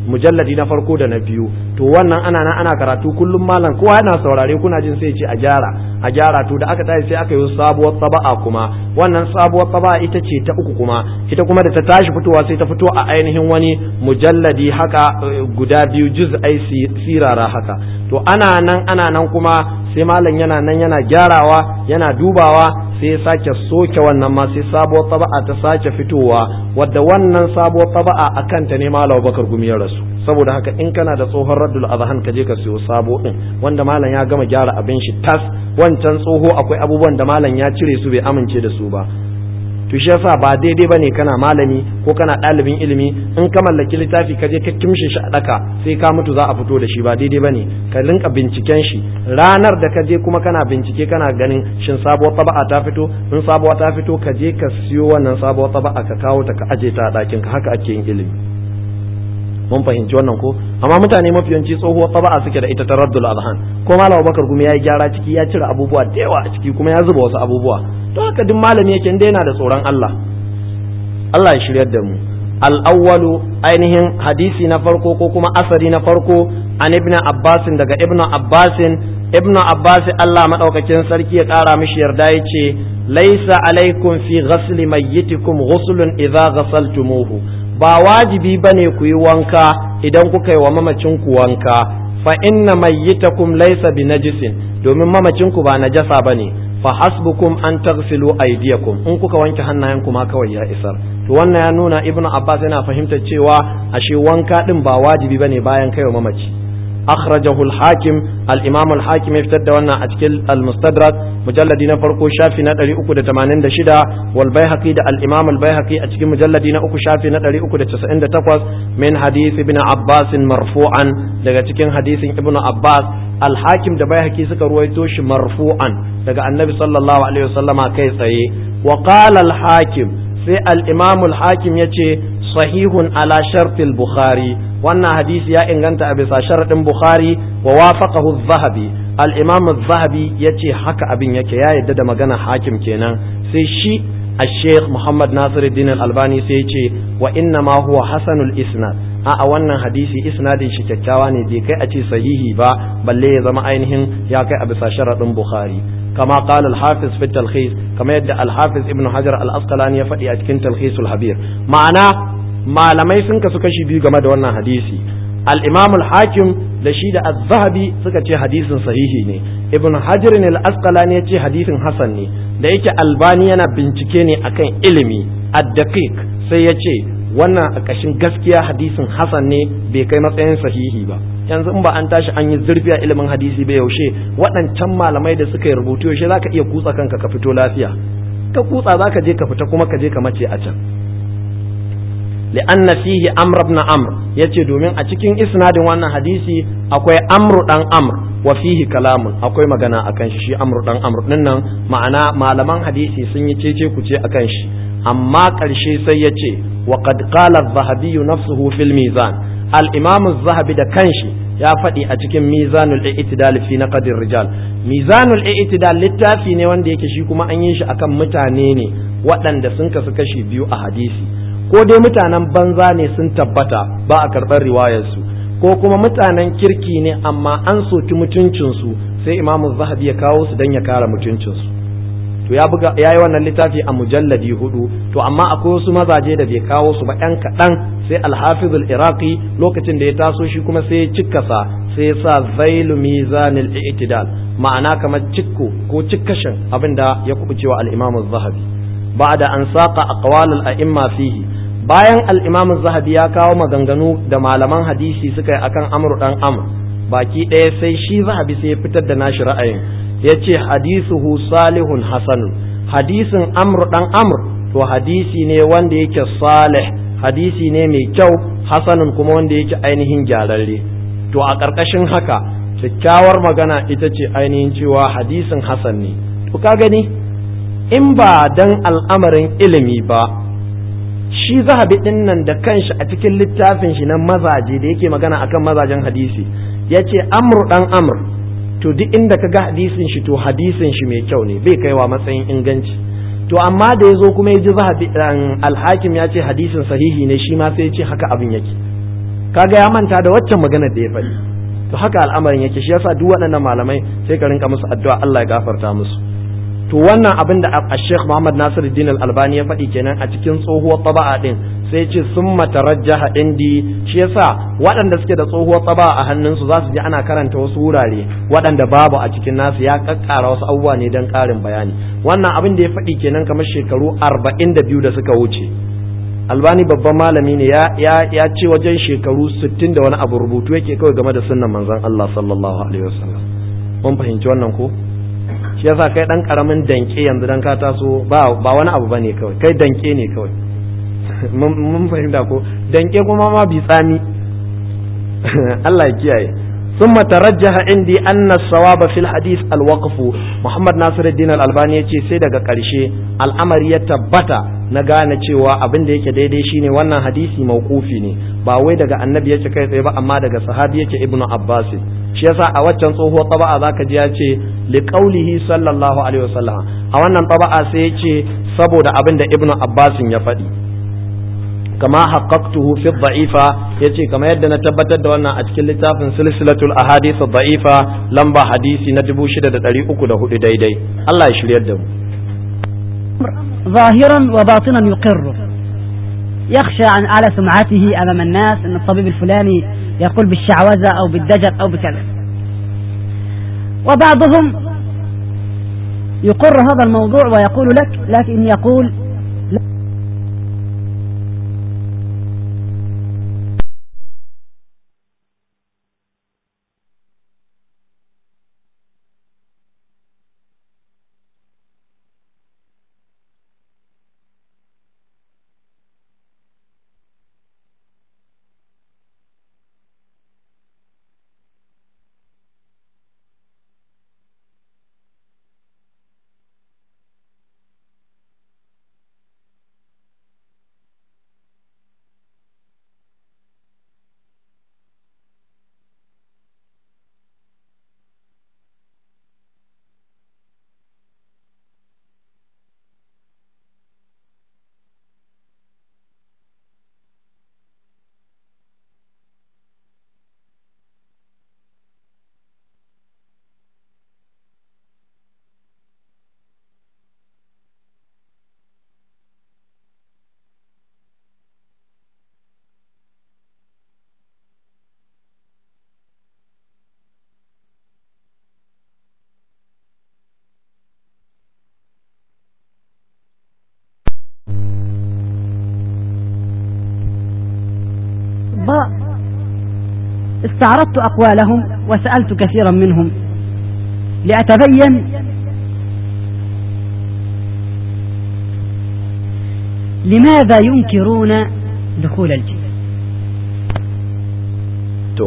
A: mujalladi na farko da na biyu to wannan ana nan ana karatu kullum malam kowa yana saurare kuna jin sai ce a gyara a gyara to da aka tashi sai aka yi sabuwar taba'a kuma wannan sabuwar taba'a ita ce ta uku kuma ita kuma da ta tashi fitowa sai ta fito a ainihin wani mujalladi haka guda biyu juz'ai sirara haka to ana nan ana nan kuma sai malam yana nan yana gyarawa yana dubawa sai ya sake soke wannan ma sai sabuwar taba'a ta sake fitowa wadda wannan sabuwar taba'a a kanta ne malam bakar gumi ya rasu saboda haka in kana da tsohon raddul azhan ka je ka siyo sabo din wanda malam ya gama gyara abin shi tas wancan tsoho akwai abubuwan da malam ya cire su bai amince da su ba to shi yasa ba daidai bane kana malami ko kana ɗalibin ilimi in ka mallaki littafi ka je ka kimshe shi a daka sai ka mutu za a fito da shi ba daidai bane ka rinka binciken shi ranar da ka je kuma kana bincike kana ganin shin sabuwar taba'a ta fito in sabuwa ta fito ka je ka siyo wannan sabuwar taba'a ka kawo ta ka aje ta a ɗakin ka haka ake yin ilimi mun fahimci wannan ko amma mutane mafi yawanci tsohuwar taba'a suke da ita ta raddul azhan ko malam bakar kuma ya yi gyara ciki ya cire abubuwa da yawa a ciki kuma ya zuba wasu abubuwa to haka duk malami yake inda yana da tsoron Allah Allah ya shiryar da mu al-awwalu ainihin hadisi na farko ko kuma asari na farko an ibn Abbas daga ibn Abbas ibn Abbas Allah madaukakin sarki ya kara mishi yarda yace laisa alaikum fi ghasli mayyitikum ghuslun idza ghasaltumuhu ba wajibi bane ku yi wanka idan kuka yi wa mamacin ku wanka fa inna mayyitakum laysa binajisin domin mamacin ku ba najasa bane fa hasbukum an taghsilu aydiyakum in kuka wanke hannayenku ma kawai ya isar to wannan ya nuna ibnu abbas yana fahimtar cewa ashe wanka din ba wajibi bane bayan kai wa mamaci akhrajahu al-hakim al-imam al-hakim ya fitar da wannan a cikin al-mustadrak mujalladi na farko shafi na 386 wal baihaqi da al-imam al-baihaqi a cikin mujalladi na uku shafi na 398 min hadith ibn abbas marfu'an daga cikin hadisin ibnu abbas al-hakim da baihaqi suka ruwaito shi marfu'an daga annabi sallallahu alaihi wasallama kai tsaye wa qala al-hakim sai al-imam al-hakim yace sahihun ala shartil bukhari wannan hadisi ya inganta a bisa sharadin bukhari wa wafaqahu az-zahabi al-imam az-zahabi yace haka abin yake ya yadda da magana hakim kenan sai shi الشيخ محمد ناصر الدين الألباني سيتي وإنما هو حسن الإسناد a wannan hadisi isnadin shi kyakkyawa ne bai kai a ce sahihi ba balle ya zama ainihin ya kai a bisa sharaɗin bukhari kama qala al-hafiz fi talkhis kama yadda al-hafiz ibnu hajar al-asqalani ya faɗi a cikin talkhisul habir ma'ana malamai sun kasu kashi biyu game da wannan hadisi al-imam al-hakim da shi da az-zahabi suka ce hadisin sahihi ne ibnu hajar al-asqalani ya ce hadisin hasan ne da yake albani yana bincike ne akan ilimi ad-daqiq sai ya ce wannan a ƙashin gaskiya hadisin hasan ne bai kai matsayin sahihi ba yanzu in ba an tashi an yi zurfi a ilimin hadisi ba yaushe waɗancan malamai da suka yi rubutu yaushe zaka iya kutsa kanka ka fito lafiya ka kutsa zaka je ka fita kuma ka je ka mace a can li'anna fihi amr ibn amr yace domin a cikin isnadin wannan hadisi akwai amru dan amr wa fihi kalamun akwai magana akan shi shi amru dan amr din nan ma'ana malaman hadisi sun yi cece kuce akan shi amma ƙarshe sai ya ce wa qad qala az-zahabi nafsuhu fil mizan al-imam az-zahabi da kanshi ya faɗi a cikin mizanul i'tidal fi naqd rijal mizanul i'tidal littafi ne wanda yake shi kuma an yi shi akan mutane ne waɗanda sun kasu kashi biyu a hadisi ko dai mutanen banza ne sun tabbata ba a karɓar riwayarsu ko kuma mutanen kirki ne amma an soki mutuncinsu sai imamu zahabi ya kawo su don ya kare mutuncinsu to ya buga yayi wannan littafi a mujalladi hudu to amma akwai wasu mazaje da bai kawo su ba yan kaɗan sai alhafiz al-iraqi lokacin da ya taso shi kuma sai ya cikkasa sai ya sa zailu mizanil i'tidal ma'ana kamar cikko ko cikkashin abinda ya kubucewa al-imam az-zahabi ba'da an saqa aqwal al-a'imma fihi bayan al-imam az-zahabi ya kawo maganganu da malaman hadisi suka yi akan amru dan amr baki ɗaya sai shi zahabi sai ya fitar da nashi ra'ayin ya ce hadisuhu salihun hasanun hadisin amr dan amr to hadisi ne wanda yake salih hadisi ne mai kyau hasanun kuma wanda yake ainihin gyararre to a ƙarƙashin haka kyakkyawar magana ita ce ainihin cewa hadisin hasan ne to ka gani in ba dan al'amarin ilimi ba shi zahabi din nan da kanshi a cikin littafin shi na mazaje da yake magana akan mazajen hadisi ya ce amr dan amr to duk inda ka ga hadisin shi to hadisin shi mai kyau ne bai kaiwa matsayin inganci to amma da ya zo kuma ya ji alhakim ya ce hadisin sahihi ne shi ma sai ya ce haka abin yake kaga ya manta da waccan magana da ya faɗi to haka al'amarin yake shi yasa duk waɗannan malamai sai ka rinka musu addu'a Allah ya gafarta musu to wannan abin da Sheikh Muhammad Nasiruddin Al-Albani ya faɗi kenan a cikin tsohuwar taba'a din sai ce sun matarajjaha indi shi yasa waɗanda suke da tsohuwar taba'a a hannunsu za su ji ana karanta wasu wurare waɗanda babu a cikin nasu ya kakkara wasu abubuwa ne don ƙarin bayani wannan abin da ya faɗi kenan kamar shekaru arba'in da biyu da suka wuce albani babban malami ne ya ya ce wajen shekaru sittin da wani abu rubutu yake kawai game da sunnan manzon Allah sallallahu alaihi wasallam mun fahimci wannan ko shi yasa kai dan karamin danke yanzu dan ka taso ba ba wani abu bane kawai kai danke ne kawai mun fahimta ko danke kuma ma bi tsami Allah ya kiyaye ثم ترجح عندي أن الصواب في الحديث الوقف محمد ناصر الدين الألباني يتي سيدة قرشي الأمر يتبتا نغانا cewa abin da yake daidai shine wannan hadisi mauqufi ne ba wai daga annabi yake kai tsaye ba amma daga sahabi yake ibnu abbas shi yasa a waccan tsohuwar taba'a zaka ji ya ce li qaulihi sallallahu alaihi wasallam a wannan taba'a sai ya ce saboda abin da ibnu abbas ya faɗi kama haqqaqtuhu fi dha'ifa yace kama yadda na tabbatar da wannan a cikin littafin silsilatul ahadith dha'ifa lamba hadisi na 6304 daidai Allah ya shiryar da mu
B: ظاهرا وباطنا يقر يخشى عن على سمعته أمام الناس أن الطبيب الفلاني يقول بالشعوذة أو بالدجل أو بكذا وبعضهم يقر هذا الموضوع ويقول لك لكن يقول استعرضت أقوالهم وسألت كثيرا منهم لأتبين لماذا ينكرون دخول الجن
A: to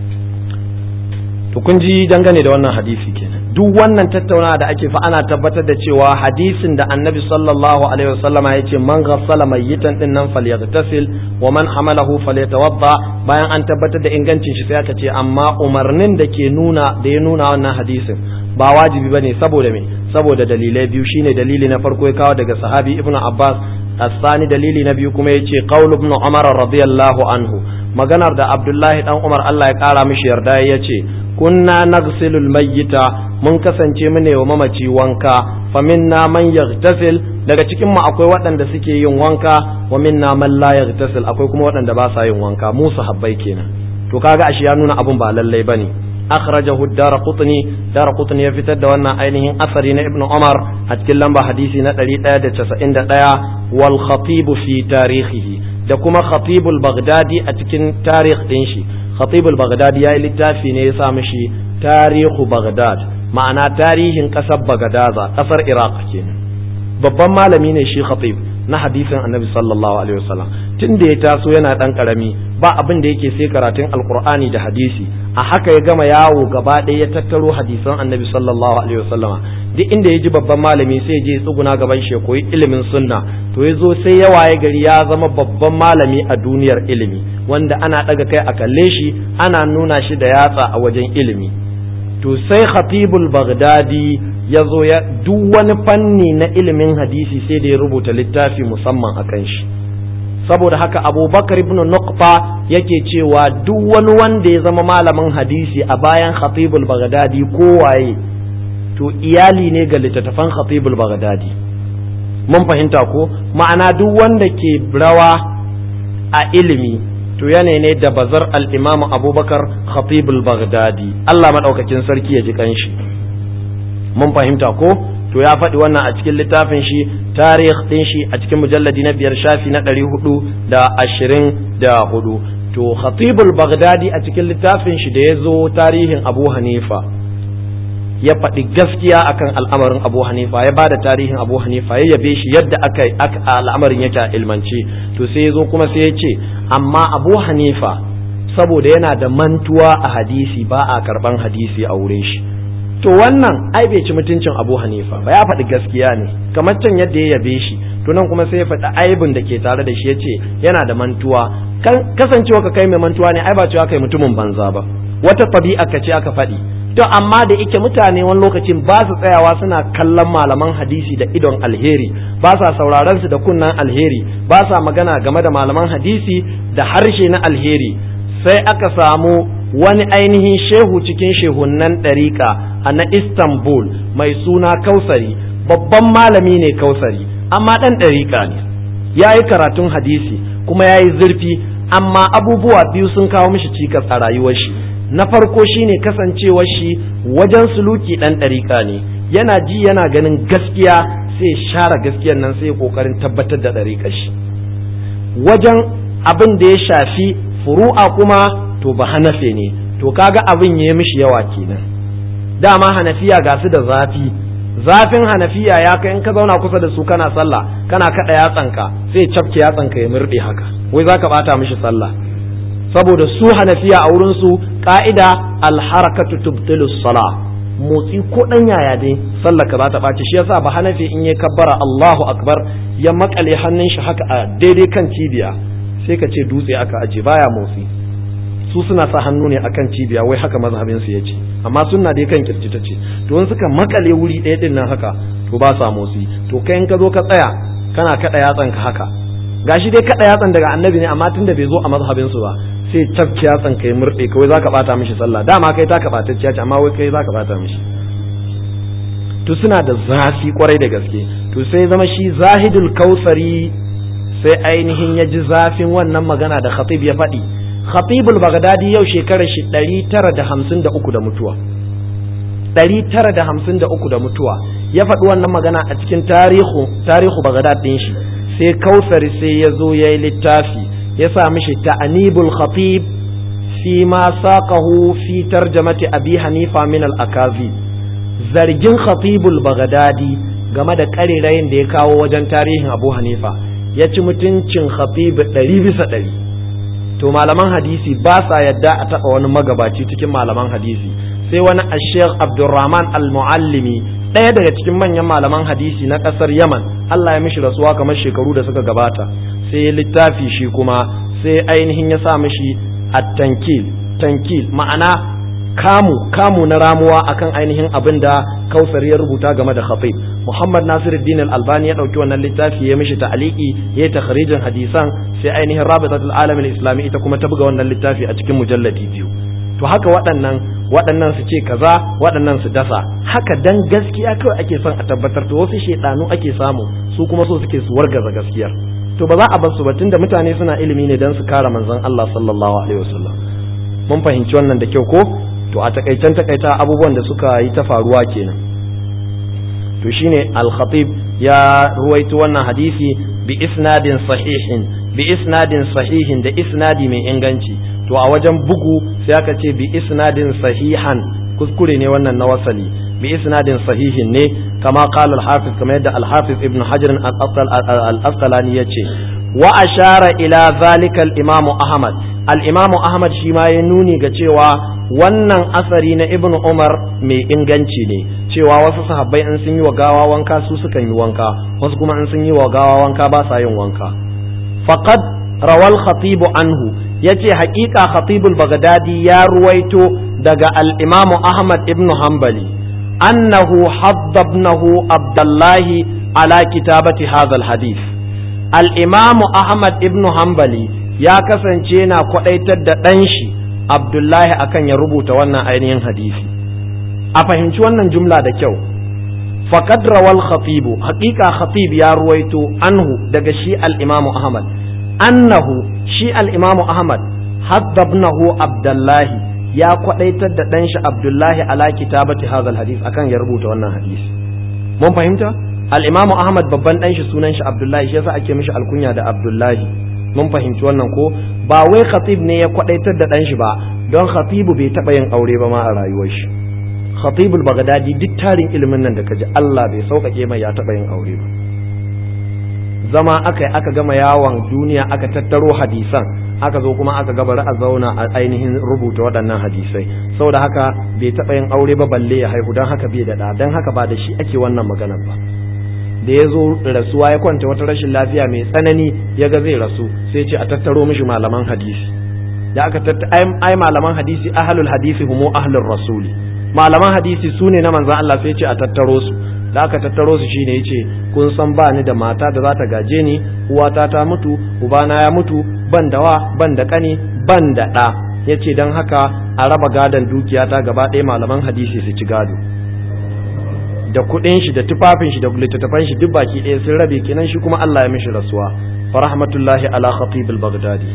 A: to kun ji dangane da wannan hadisi kenan duk wannan tattaunawa da ake fa ana tabbatar da cewa hadisin da annabi sallallahu alaihi wasallama ya ce man ghassala mayyitan din nan falyaghtasil wa man hamalahu falyatawadda bayan an tabbatar da ingancin shi sai aka ce amma umarnin da ke nuna da ya nuna wannan hadisin ba wajibi bane saboda me saboda dalilai biyu shine dalili na farko ya kawo daga sahabi ibnu abbas الثاني dalili na biyu kuma yace qaul ibn umar radiyallahu anhu maganar da abdullahi dan umar Allah ya kara mishi yarda yace kunna nagsilul mayyita mun kasance mu ne wa mamaci wanka fa minna man yaghtasil daga cikin mu akwai waɗanda suke yin wanka wa minna man la yaghtasil akwai kuma waɗanda ba sa yin wanka mu sahabbai kenan to kaga ashe ya nuna abun ba lallai bane akhrajahu ad-darqutni darqutni ya fitar da wannan ainihin asari na ibnu umar a cikin lamba hadisi na 191 wal khatib fi tarihihi da kuma khatib al-baghdadi a cikin tarikh din shi khatib al-baghdadi yayi littafi ne ya sa mishi tarihu baghdad ma'ana tarihin kasar bagadaza kasar iraq kenan babban malami ne shi khatib na hadisin annabi sallallahu alaihi wasallam tun da ya taso yana dan karami ba abin da yake sai karatun alqur'ani da hadisi a haka ya gama yawo gaba ɗaya ya tattaro hadisan annabi sallallahu alaihi wasallam duk inda ya ji babban malami sai je tsuguna gaban shi koyi ilimin sunna to ya zo sai ya waye gari ya zama babban malami a duniyar ilimi wanda ana daga kai a kalle shi ana nuna shi da yatsa a wajen ilimi to sai khatibul baghdadi ya zo ya duk wani fanni na ilimin hadisi sai da ya rubuta littafi musamman a kan shi saboda haka abubakar ibn nuqta yake cewa duk wani wanda ya zama malamin hadisi a bayan khatibul baghdadi kowaye to iyali ne ga littattafan khatibul baghdadi mun fahimta ko ma'ana duk wanda ke rawa a ilimi to yanayi ne da bazar al-imam abubakar khatibul baghdadi Allah madaukakin sarki ya ji kanshi mun fahimta ko to ya faɗi wannan a cikin littafin shi tarih ɗin shi a cikin mujalladi na biyar shafi na ɗari hudu da ashirin da hudu to khatibul baghdadi a cikin littafin shi da ya zo tarihin abu hanifa ya faɗi gaskiya akan al'amarin abu hanifa ya bada tarihin abu hanifa ya yabe shi yadda aka al'amarin yake a ilmance to sai ya zo kuma sai ya ce amma abu hanifa saboda yana da mantuwa a hadisi ba a karɓan hadisi a wurin shi to wannan ai bai ci mutuncin abu hanifa ba ya faɗi gaskiya ne kamar can yadda ya yabe shi to nan kuma sai ya faɗi aibin da ke tare da shi ya ce yana da mantuwa kasancewa ka kai mai mantuwa ne ai ba cewa kai mutumin banza ba wata ɗabi'a ka ce aka faɗi to amma da ike mutane wani lokacin ba su tsayawa suna kallon malaman hadisi da idon alheri ba sa sauraron su da kunnan alheri ba sa magana game da malaman hadisi da harshe na alheri sai aka samu wani ainihin shehu cikin shehunnan ɗariƙa a na Istanbul mai suna Kausari babban malami ne Kausari amma ɗan ɗariƙa ne ya yi karatun hadisi kuma ya yi zurfi amma abubuwa biyu sun kawo mishi cikas a rayuwar shi na farko shine kasancewar shi wajen suluki ɗan ɗariƙa ne yana ji yana ganin gaskiya sai share gaskiyar nan sai ƙoƙarin tabbatar da ɗariƙar shi wajen abin da ya shafi furu'a kuma to ba hanafe ne to kaga abin ya mishi yawa kenan dama hanafiya ga su da zafi zafin hanafiya ya kai in ka zauna kusa da su kana sallah kana kada yatsanka sai cafke yatsanka ya murde haka wai zaka bata mishi sallah saboda su hanafiya a wurin su ka'ida alharakatu tubtilu salah motsi ko dan yaya dai sallah ka za ta ɓaci shi yasa ba hanafi in ya kabbara Allahu akbar ya makale hannun shi haka a daidai kan cibiya sai ka ce dutse aka aje baya motsi su suna sa hannu ne akan cibiya wai haka mazhabin su yace amma sunna dai kan kirji ta ce to in suka makale wuri ɗaya din nan haka to ba sa motsi to kai in ka zo ka tsaya kana kada yatsan ka haka gashi dai kada yatsan daga annabi ne amma tunda bai zo a mazhabin su ba sai tafki yatsan kai murde kawai zaka bata mishi sallah dama kai ta kabatacciya ce amma wai kai zaka bata mishi to suna da zafi kwarai da gaske to sai zama shi zahidul kausari sai ainihin ya ji zafin wannan magana da khatib ya faɗi khatibul bagdadi yau shekarar shi ɗari tara da hamsin da uku da mutuwa ɗari tara da hamsin da uku da mutuwa ya faɗi wannan magana a cikin tarihu tarihu bagdad ɗin shi sai kausari sai ya zo ya yi littafi ya sa mishi ta'anibul khatib fi ma saqahu fi tarjamati abi hanifa min al akazi zargin khatibul bagdadi game da karirayin da ya kawo wajen tarihin abu hanifa ya ci mutuncin khatib ɗari bisa ɗari to malaman hadisi ba sa yadda a taɓa wani magabaci cikin malaman hadisi sai wani ashek abdurrahman al-muallimi ɗaya daga cikin manyan malaman hadisi na ƙasar yaman allah ya mishi rasuwa kamar shekaru da suka gabata sai littafi shi kuma sai ainihin ya sa mishi at-tankil tankil ma'ana kamu kamu na ramuwa akan ainihin abin da kausar ya rubuta game da khatib muhammad nasiruddin al-albani ya dauki wannan littafi ya mishi ta'aliki ya takhrijin hadisan sai ainihin rabitatul alam al-islami ita kuma ta buga wannan littafi a cikin mujalladi biyu to haka waɗannan waɗannan su ce kaza waɗannan su dasa haka dan gaskiya kawai ake son a tabbatar to wasu shedanu ake samu su kuma so suke su wargaza gaskiyar to ba za a bar su ba tunda mutane suna ilimi ne dan su kare manzon Allah sallallahu alaihi wasallam mun fahimci wannan da kyau ko to a takaicen takaita abubuwan da suka yi ta faruwa kenan to shine al-khatib ya ruwaito wannan hadisi bi isnadin sahihin bi isnadin sahihin da isnadi mai inganci to a wajen bugu sai aka ce bi isnadin sahihan kuskure ne wannan na wasali bi isnadin sahihin ne kama qala al-hafiz kamar yadda al-hafiz ibn hajar al-asqalani yace wa ashara ila zalika al-imam ahmad al-imam ahmad shi ma ya nuni ga cewa wannan asari na ibn umar mai inganci ne cewa wasu sahabbai in sun yi wa gawa wanka su sukan yi wanka wasu kuma in sun yi wa gawa wanka ba sa yin wanka faqad rawal khatibu anhu yace haƙiƙa khatibul bagdadi ya ruwaito daga al-imam ahmad ibn hanbali annahu haddabnahu abdullahi ala kitabati hadha al-hadith al-imamu ahmad ibnu hanbali ya kasance yana kwadaitar da ɗan shi abdullahi akan ya rubuta wannan ainihin hadisi a fahimci wannan jumla da kyau faqad rawal khatibu haqiqa khatib ya ruwaito anhu daga shi al-imamu ahmad annahu shi al-imamu ahmad haddabnahu abdullahi ya kwadaitar da ɗan shi abdullahi ala kitabati hadha al-hadith akan ya rubuta wannan hadisi mun fahimta al-imamu ahmad babban ɗan shi sunan shi abdullahi shi yasa ake mishi alkunya da abdullahi mun fahimci wannan ko ba wai khatib ne ya kwadaitar da ɗan shi ba don khatibu bai taɓa yin aure ba ma a rayuwar shi khatibul bagdadi duk tarin ilimin nan da kaji Allah bai sauƙaƙe mai ya taɓa yin aure ba zama aka yi aka gama yawon duniya aka tattaro hadisan aka zo kuma aka gabara a zauna a ainihin rubuta waɗannan hadisai saboda haka bai taɓa yin aure ba balle ya haihu don haka bai da ɗa don haka ba da shi ake wannan maganar ba da ya zo rasuwa ya kwanta wata rashin lafiya mai tsanani ya ga zai rasu sai ce a tattaro mishi malaman hadisi da aka tattaro ai malaman hadisi ahlul hadisi humu ahlur rasuli malaman hadisi su ne na manzan Allah sai ce a tattaro su da aka tattaro su shine yace kun san ba ni da mata da za ta gaje ni uwata ta mutu ubana ya mutu ban da wa ban da kani ban da ɗa yace dan haka a raba gadon dukiyata gaba ɗaya malaman hadisi su ci gado da kuɗin shi da tufafin shi da littattafan shi duk baki ɗaya sun rabe kenan shi kuma Allah ya mishi rasuwa fa rahmatullahi ala khatib al-baghdadi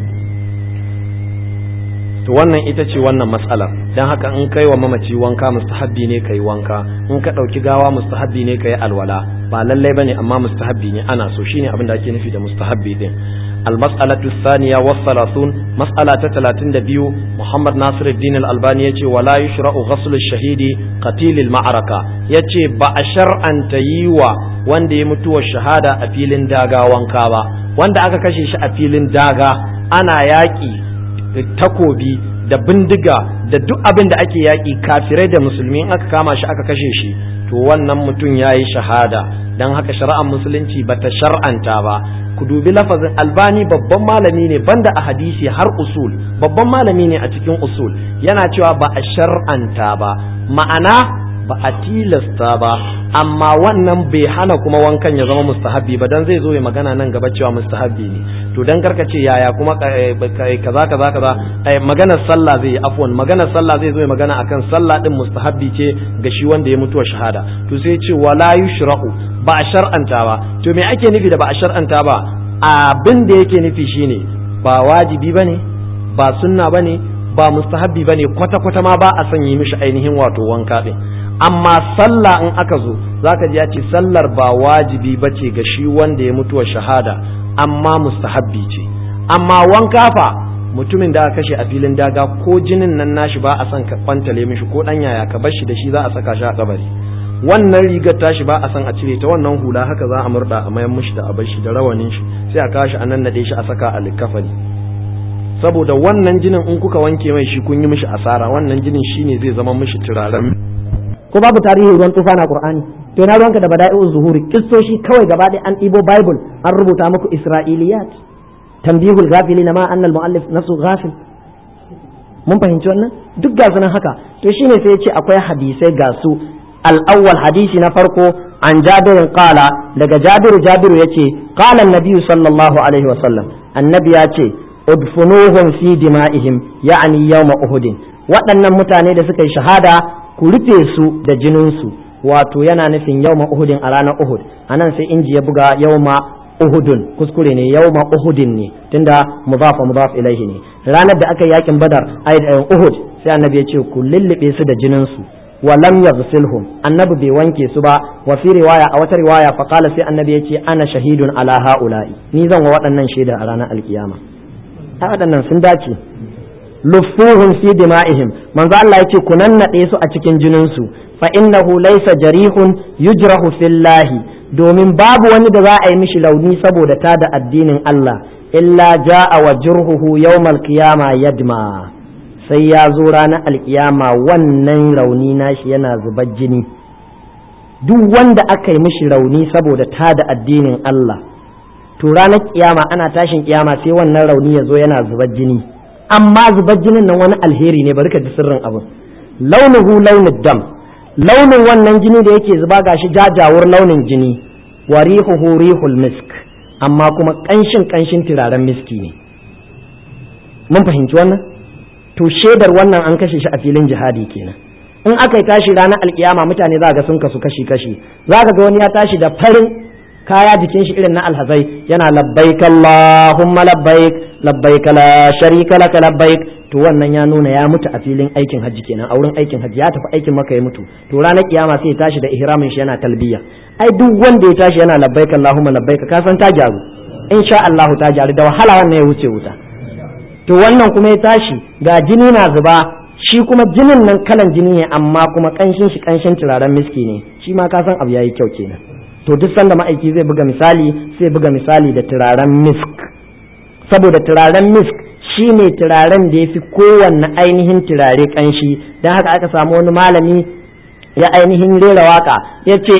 A: to wannan ita ce wannan matsalar don haka in kai wa mamaci wanka mustahabbi ne kai wanka in ka ɗauki gawa mustahabbi ne kai alwala ba lallai bane amma mustahabbi ne ana so shine abin da ake nufi da mustahabbi din المسألة الثانية والثلاثون مسألة ثلاثين دبيو محمد ناصر الدين الألباني يتي ولا يشرع غسل الشهيد قتيل المعركة يتي بأشر أن تيوى وان دي متوى الشهادة أفيل داغا وانكابا وان دا أكا كشيش أفيل داغا أنا ياكي takobi da bindiga da duk abin da ake yaƙi kafirai da musulmi in aka kama shi aka kashe shi to wannan mutum ya yi shahada don haka shari'ar musulunci ba ta shar'anta ba ku dubi lafazin albani babban malami ne banda a hadisi har usul babban malami ne a cikin usul yana cewa ba a shar'anta ba ma'ana ba a tilasta ba amma wannan bai hana kuma wankan ya zama mustahabbi ba dan zai zo ya magana nan gaba cewa mustahabbi ne to dan karka ce yaya kuma kaza kaza kaza maganar sallah zai yi afwan maganar sallah zai zo ya magana akan sallah din mustahabbi ce ga shi wanda ya mutuwa shahada to sai ce wala yushra'u ba a shar'anta ba to me ake nufi da ba a shar'anta ba abin da yake nufi shine ba wajibi bane ba sunna bane ba mustahabbi bane kwata kwata ma ba a son yi mishi ainihin wato wanka din amma sallah in aka zo zaka ji ya ce sallar ba wajibi bace ga shi wanda ya mutuwa shahada amma mustahabbi ce amma wanka fa mutumin da aka kashe a filin daga ko jinin nan nashi ba a son ka kwantale mishi ko dan yaya ka bar shi da shi za a saka shi a kabari wannan rigar tashi ba a son a cire ta wannan hula haka za a murda a mayan mishi da a bar shi da rawanin shi sai a kashi a nan nade shi a saka a likafani saboda wannan jinin in kuka wanke mai shi kun yi mishi asara wannan jinin shine zai zama mishi turaren
C: ko babu tarihi ruwan tufa na qur'ani to na ruwanka da bada'i'uz zuhuri kissoshi kawai gaba ɗaya an ɗibo bible an rubuta muku isra'iliyat tambihul ghafilina ma annal muallif nasu ghafil mun fahimci wannan duk ga sunan haka to shine sai ya ce akwai hadisai ga su al-awwal hadisi na farko an jabirin qala daga jabiru jabiru yace qala an-nabiy sallallahu alaihi wa sallam annabi ya ce udfunuhum fi dima'ihim ya'ni yawma uhudin waɗannan mutane da suka yi shahada ku rufe su da jininsu wato yana nufin yawma uhudin a ranar uhud anan sai inji ya buga yawma uhudun kuskure ne yawma uhudin ne tunda mudaf mudaf ilaihi ne ranar da aka yi yakin badar ai uhud sai annabi ya ce ku lullube su da jininsu wa lam yaghsilhum annabi bai wanke su ba wa fi riwaya a wata riwaya fa qala sai annabi ya ce ana shahidun ala haula'i ni zan wa waɗannan shaida a ranar alkiyama ai waɗannan sun dace luffuhum fi dima'ihim manzo Allah yace ku nannade su a cikin jinin su fa innahu laysa jarihun yujrahu fillahi domin babu wani da za a yi mishi launi saboda ta da addinin Allah illa ja'a wa jurhuhu yawmal qiyama yadma sai ya zo ranar alkiyama wannan rauni nashi yana zubar jini duk wanda aka yi mishi rauni saboda ta da addinin Allah to ranar kiyama ana tashin kiyama sai wannan rauni ya zo yana zubar jini amma zubar jinin nan wani alheri ne bari ka ji sirrin abin launuhu launin dam launin wannan jini da yake zuba gashi jajawur launin jini wa rihuhu rihul misk amma kuma ƙanshin ƙanshin turaren miski ne mun fahimci wannan to shaidar wannan an kashe shi a filin jihadi kenan in aka yi tashi ranar alkiyama mutane za ga sun kasu kashi kashi za ka ga wani ya tashi da farin kaya jikin shi irin na alhazai yana labbaik Allahumma labbaik labbaik la sharika laka labbaik to wannan ya nuna ya mutu a filin aikin hajji kenan a wurin aikin hajji ya tafi aikin maka ya mutu to ranar kiyama sai ya tashi da ihramin shi yana talbiya ai duk wanda ya tashi yana labbaik Allahumma labbaik ka san ta gyaru insha Allah ta gyaru da wahala wannan ya wuce wuta to wannan kuma ya tashi ga jini na zuba shi kuma jinin nan kalan jini ne amma kuma kanshin shi kanshin turaren miski ne shi ma ka san abu yayi kyau kenan to duk sanda ma'aiki zai buga misali sai buga misali da turaren misk saboda turaren misk shi ne turaren da ya fi kowanne ainihin turare kanshi don haka aka samu wani malami ya ainihin rera waka ya ce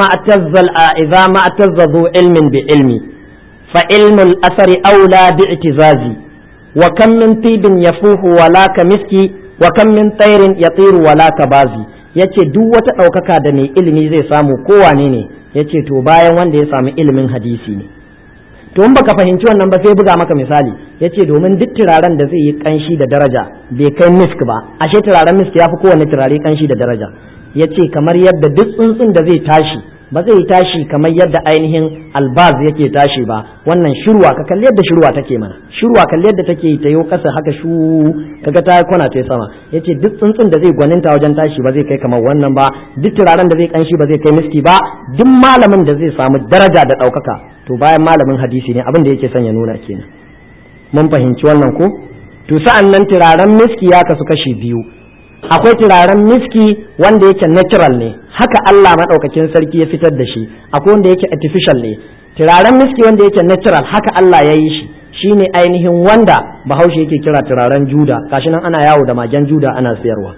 C: idza ma'tazzazu ilmin bi ilmi fa ilmul asari aula bi itizazi wa kam min tibin yafuhu wala ka miski wa kam min tsairin yatiru wala ka bazi yace duk wata ɗaukaka da mai ilimi zai samu kowane ne yace to bayan wanda ya samu ilimin hadisi ne to in baka fahimci wannan ba sai buga maka misali yace domin duk turaren da zai yi kanshi da daraja bai kai misk ba ashe turaren misk ya fi kowane turare kanshi da daraja yace kamar yadda duk tsuntsun da zai tashi ba zai tashi kamar yadda ainihin albaz yake tashi ba wannan shirwa ka kalli yadda shirwa take mana shirwa kalli yadda take ta yo kasa haka shu kaga ta kwana ta sama yace duk tsuntsun da zai gwaninta wajen tashi ba zai kai kamar wannan ba duk turaren da zai kanshi ba zai kai miski ba duk malamin da zai samu daraja da ɗaukaka to bayan malamin hadisi ne abin da yake son ya nuna kenan mun fahimci wannan ko to sa'an nan turaren miski ya kasu kashi biyu akwai turaren miski wanda yake natural ne haka Allah maɗaukakin sarki ya fitar da shi akwai wanda yake artificial ne turaren miski wanda yake natural haka Allah ya yi shi shine ainihin wanda bahaushe yake kira turaren juda gashi nan ana yawo da magen juda ana sayarwa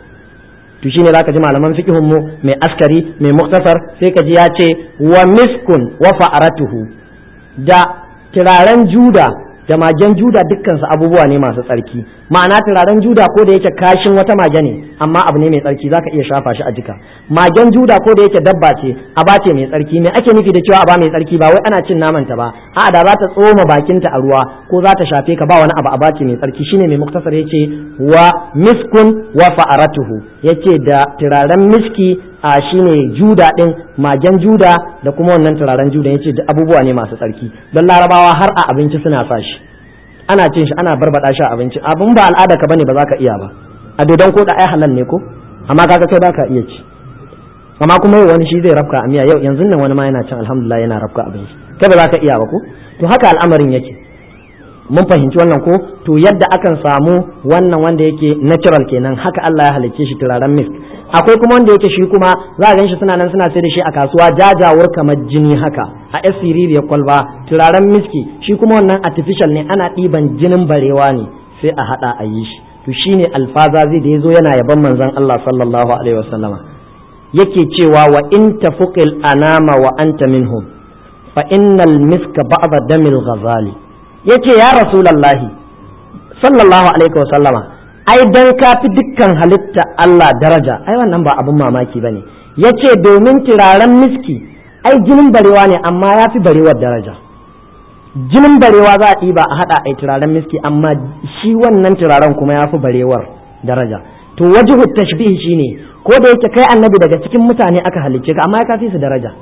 C: to shine zaka ji malaman fiqhun mu mai askari mai muktasar sai ka ji ya ce wa miskun wa fa'aratuhu da turaren juda da magen juda dukkansu abubuwa ne masu tsarki ma'ana turaren juda ko da yake kashin wata mage ne amma abu ne mai tsarki zaka iya shafa shi a jika magen juda ko da yake dabba ce aba ce mai tsarki me ake nufi da cewa aba mai tsarki ba wai ana cin naman ta ba a da za ta tsoma bakinta a ruwa ko za ta shafe ka ba wani abu aba ce mai tsarki shine mai muktasar yace wa miskun wa fa'aratuhu yace da turaren miski a shine juda din magen juda da kuma wannan turaren juda yace duk abubuwa ne masu tsarki don larabawa har a abinci suna sa shi ana cin shi ana barbada shi a abinci abin ba al'ada ka bane ba za ka iya ba a dodon ko da ai halal ne ko amma kaga kai baka iya ci amma kuma yau wani shi zai rafka a miya yau yanzu nan wani ma yana cin alhamdulillah yana rafka abin shi kai ba za ka iya ba ko to haka al'amarin yake mun fahimci wannan ko to yadda akan samu wannan wanda yake natural kenan haka Allah ya halicce shi turaren misk akwai kuma wanda yake shi kuma za a ganshi suna nan suna sai da shi a kasuwa jajawur kamar jini haka a asiri ya kwalba turaren miski shi kuma wannan artificial ne ana ɗiban jinin barewa ne sai a haɗa a yi shi to shine alfazazi da yazo yana yaban manzon Allah sallallahu alaihi wasallama yake cewa wa in tafuqil anama wa anta minhum fa innal miska ba'da damil ghazali yace ya rasulullahi sallallahu alaihi wasallama ai dan ka fi dukkan halitta Allah daraja ai wannan ba abin mamaki bane yace domin turaren miski ai jinin barewa ne amma ya fi barewar daraja jinin barewa za a ɗiba a haɗa ai turaren miski amma shi wannan turaren kuma ya fi barewar daraja to wajihu tashbihi shine ko da yake kai annabi daga cikin mutane aka halicce ka amma ya kafi su daraja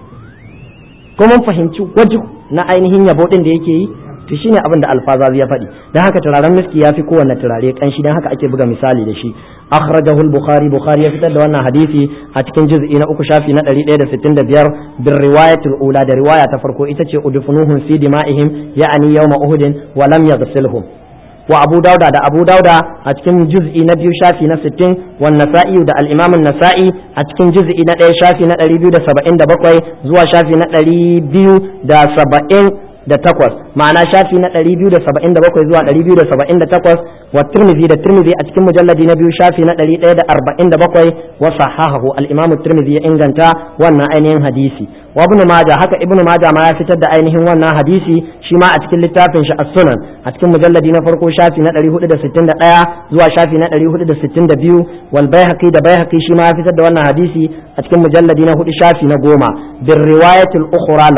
C: ko mun fahimci wajihu na ainihin yabo din da yake yi to shine abin da alfazazi ya faɗi dan haka turaren miski ya fi kowanne turare kanshi dan haka ake buga misali da shi akhrajahu al-bukhari bukhari ya fitar da wannan hadisi a cikin juz'i na uku shafi na 165 bir riwayatul ula da riwaya ta farko ita ce udfunuhum fi dima'ihim ya'ani yawma uhudin wa lam yaghsilhum wa abu dauda da abu dauda a cikin juz'i na biyu shafi na 60 wa nasa'i da al-imam an-nasa'i a cikin juz'i na ɗaya shafi na 277 zuwa shafi na 270 da takwas ma'ana shafi na ɗari biyu da saba'in da bakwai zuwa ɗari biyu da saba'in da takwas wa tirmidhi da tirmidhi a cikin mujalladi na biyu shafi na ɗari ɗaya da arba'in da bakwai wa sahahahu al-imamu tirmidhi ya inganta wannan ainihin hadisi wa ibnu majah haka ibnu majah ma ya fitar da ainihin wannan hadisi shi ma a cikin littafin shi as-sunan a cikin mujalladi na farko shafi na ɗari hudu da sittin da ɗaya zuwa shafi na ɗari hudu da sittin da biyu wal baihaqi da baihaqi shi ma ya fitar da wannan hadisi a cikin mujalladi na hudu shafi na goma bir riwayatul ukhra lahu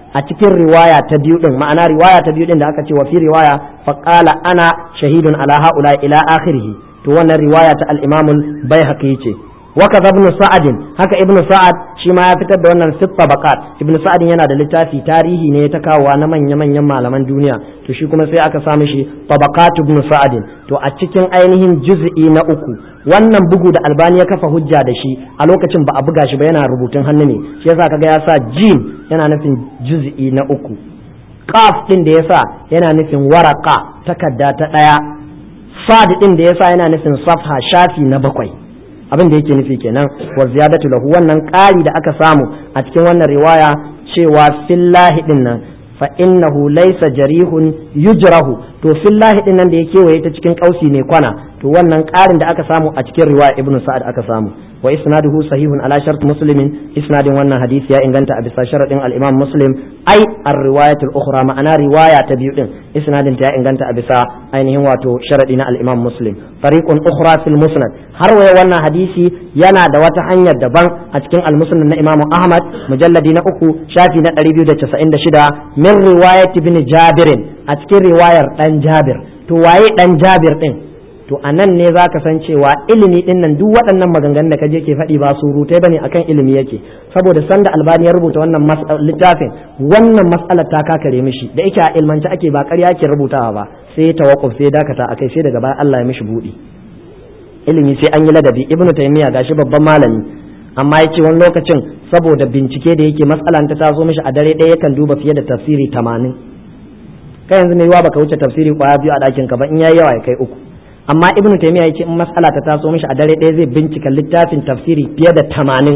C: a cikin riwaya ta biyu din ma'ana riwaya ta biyu din da aka ce wa fi riwaya fa qala ana shahidun ala haula ila akhirih to wannan riwaya ta al-imam al-baihaqi ce wa kaza ibn sa'ad haka ibn sa'ad shi ma ya fitar da wannan sitta baqat ibn sa'ad yana da littafi tarihi ne ta kawowa na manya manyan malaman duniya to shi kuma sai aka samu shi tabaqat ibn sa'ad to a cikin ainihin juz'i na uku wannan bugu da albani ya kafa hujja da shi a lokacin ba a buga shi ba yana rubutun hannu ne shi yasa kaga ya sa jim yana nufin juz'i na uku qaf din da yasa yana nufin waraka takarda ta daya sad din da yasa yana nufin safha shafi na bakwai abin da yake nufi kenan wa ziyadatu lahu wannan ƙari da aka samu a cikin wannan riwaya cewa fillahi din nan fa innahu laysa jarihun yujrahu to fillahi din nan da ya kewaye ta cikin kausi ne kwana to wannan ƙarin da aka samu a cikin riwaya ibnu sa'ad aka samu wa isnaduhu sahihun ala shart muslimin isnadin wannan hadisi ya inganta a bisa sharadin al-imam muslim ai ar-riwayat al-ukhra ma'ana riwaya ta biyu din isnadin ta ya inganta a bisa ainihin wato sharadi na al-imam muslim fariqun ukhra fil musnad har waya wannan hadisi yana da wata hanyar daban a cikin al-musnad na imam ahmad mujalladi na uku shafi na 296 min riwayat ibn jabir a cikin riwayar dan jabir to waye dan jabir din to a nan ne za ka san cewa ilimi din nan duk waɗannan maganganun da kaje ke faɗi ba surutai bane akan ilimi yake saboda sanda albani ya rubuta wannan littafin wannan matsalar ta kakare mishi da yake a ilmance ake ba ƙarya ake rubutawa ba sai ya tawakkuf sai ya dakata akai sai daga baya Allah ya mishi buɗi ilimi sai an yi ladabi ibnu taymiya gashi babban malami amma ya ce wani lokacin saboda bincike da yake matsalan ta taso mishi a dare ɗaya yakan duba fiye da tafsiri tamanin kai yanzu mai yiwa baka wuce tafsiri kwaya biyu a ɗakin ka ba in yayi yawa ya kai uku amma ibnu taymiya yace in mas'ala ta taso mishi a dare ɗaya zai bincika littafin tafsiri fiye da tamanin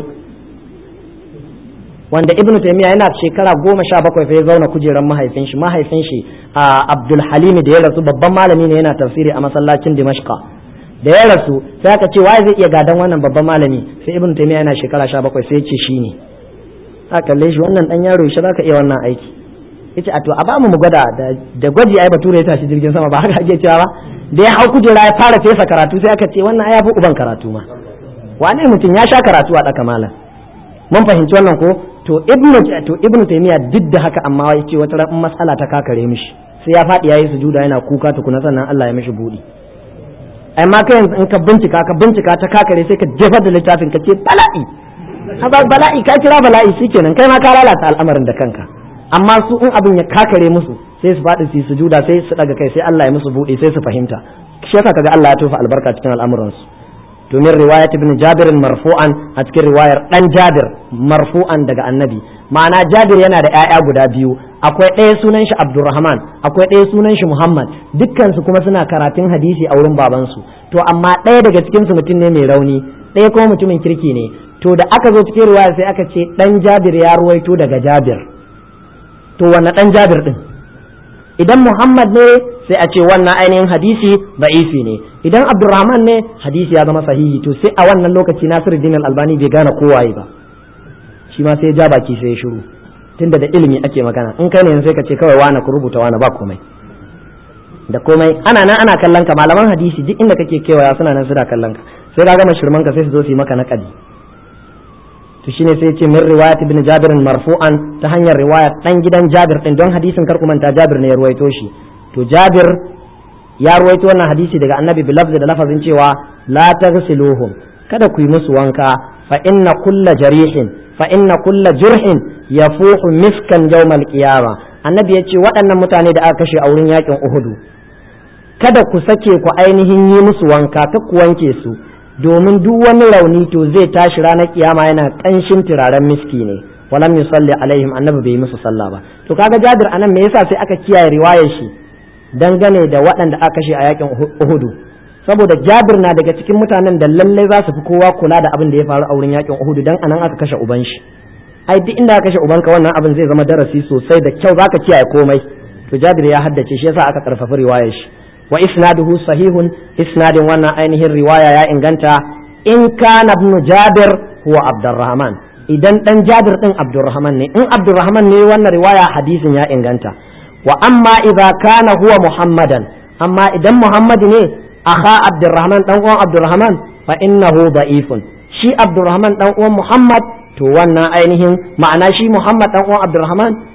C: wanda ibnu taymiya yana shekara goma sha bakwai fa ya zauna kujerar mahaifin shi mahaifin shi abdul halimi da ya rasu babban malami ne yana tafsiri a masallacin dimashqa da ya rasu sai aka ce waye zai iya gadan wannan babban malami sai ibnu taymiya yana shekara sha bakwai sai ya ce shine aka kalle shi wannan dan yaro shi zaka iya wannan aiki yace a to a ba mu mu gwada da gwaji ai bature ya tashi jirgin sama ba haka ake cewa ba da ya hau kujera ya fara fesa karatu sai aka ce wannan ai fi uban karatu ma wane mutum ya sha karatu a daka malam mun fahimci wannan ko to ibnu to ibnu taymiya duk da haka amma ya ce wata ran mas'ala ta kakare mishi sai ya faɗi yayi sujuda yana kuka tukuna sannan Allah ya mishi budi amma kai yanzu in ka bincika ka bincika ta kakare sai ka jefar da littafin ka ce bala'i bala'i ka kira bala'i shikenan kai ma ka lalata al'amarin da kanka amma su in abin ya kakare musu sai su faɗi su sujuda sai su daga kai sai Allah ya musu buɗe sai su fahimta shi yasa kaga Allah ya tofa albarka cikin al'amuransu to min riwayat ibn Jabir marfu'an a cikin riwayar dan Jabir marfu'an daga annabi ma'ana Jabir yana da ƴaƴa guda biyu akwai ɗaya sunan shi Abdurrahman akwai ɗaya sunan shi Muhammad dukkan su kuma suna karatun hadisi a wurin babansu to amma ɗaya daga cikin su mutum ne mai rauni ɗaya kuma mutumin kirki ne to da aka zo cikin riwaya sai aka ce dan Jabir ya ruwaito daga Jabir to wanne dan Jabir din idan Muhammad ne sai a ce wannan ainihin hadisi da'ifi ne idan Abdurrahman ne hadisi ya zama sahihi to sai a wannan lokaci Nasiruddin Al-Albani bai gane kowaye ba shi ma sai ja baki sai ya shiru tunda da ilimi ake magana in kai ne sai ka ce kawai wani ku rubuta wani ba komai da komai ana nan ana kallon ka malaman hadisi duk inda kake kewaya suna nan suna kallon ka sai ka gama shirman ka sai su zo su yi maka naƙadi to shine sai ce min riwayat ibn Jabir marfu'an ta hanyar riwaya dan gidan Jabir din don hadisin kar manta Jabir ne ya ruwaito shi to Jabir ya ruwaito wannan hadisi daga Annabi bi lafzi da lafazin cewa la taghsiluhum kada ku yi musu wanka fa inna kulla jarihin fa inna kulla jurhin yafuhu miskan yawmal qiyama Annabi ya ce waɗannan mutane da aka kashe a wurin yakin Uhudu kada ku sake ku ainihin yi musu wanka ka ku wanke su domin duk wani rauni to zai tashi ranar kiyama yana kanshin turaren miski ne walam yusalli alaihim annabi bai yi musu sallah ba to kaga Jabir anan me yasa sai aka kiyaye riwayar shi dangane da waɗanda aka kashe a yakin Uhudu saboda Jabir na daga cikin mutanen da lallai za su fi kowa kula da abin da ya faru a wurin yakin Uhudu dan anan aka kashe uban shi ai duk inda aka kashe ubanka wannan abin zai zama darasi sosai da kyau zaka kiyaye komai to Jabir ya haddace shi yasa aka karfafa riwayar shi wa isnaduhu sahihun isnadin wannan ainihin riwaya ya inganta in kana ibn Jabir huwa Abdurrahman idan dan Jabir din Abdurrahman ne in Abdurrahman ne wannan riwaya hadisin ya inganta wa amma idza kana huwa Muhammadan amma idan Muhammad ne akha Abdurrahman dan uwan Abdurrahman fa innahu da'ifun shi Abdurrahman dan uwan Muhammad to wannan ainihin ma'ana shi Muhammad dan uwan Abdurrahman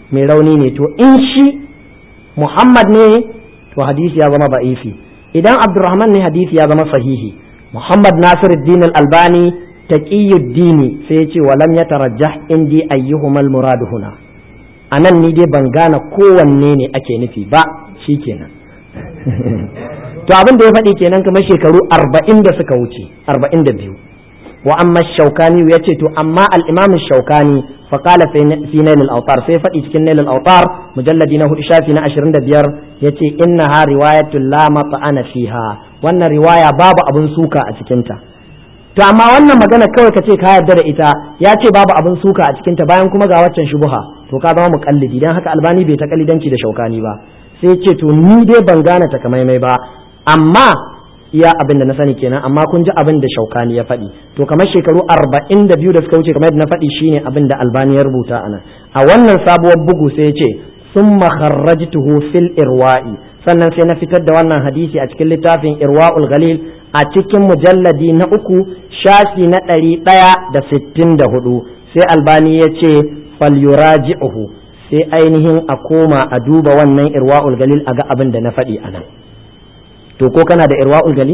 C: mai rauni ne to in shi muhammad ne to hadisi ya zama ba'ifi idan abdurrahman ne hadisi ya zama sahihi muhammad nasiruddin al-albani taqiyuddini sai ya ce walam yatarajjah indi ayyuhumal muradu huna anan ni dai ban gane kowanne ne ake nufi ba shikenan to abin da ya faɗi kenan kamar shekaru arba'in da suka wuce arba'in da biyu wa amma shaukani ya ce to amma al-imam shaukani fa qala fi nail al-awtar sai faɗi cikin nail al-awtar mujalladi na hudu shafi na 25 yace innaha riwayatul la mat'ana fiha wannan riwaya babu abun suka a cikin ta to amma wannan magana kawai ka ce ka yarda da ita ya ce babu abun suka a cikin ta bayan kuma ga waccan shubuha to ka zama muqallidi dan haka albani bai ta kalidanci da shaukani ba sai ce to ni dai ban gane takamaimai ba amma iya abin da na sani kenan amma kun ji abin da shaukani ya faɗi to kamar shekaru arba'in da biyu da suka wuce kamar yadda na faɗi shine abin da albani ya rubuta a nan a wannan sabuwar bugu sai ya ce sun makharrajtuhu fil irwa'i sannan sai na fitar da wannan hadisi a cikin littafin irwa'ul galil a cikin mujalladi na uku shafi na ɗari ɗaya da sittin da hudu sai albani ya ce falyuraji'uhu sai ainihin a koma a duba wannan irwa'ul galil a ga abin da na faɗi a nan to ko kana da irwa'ul galil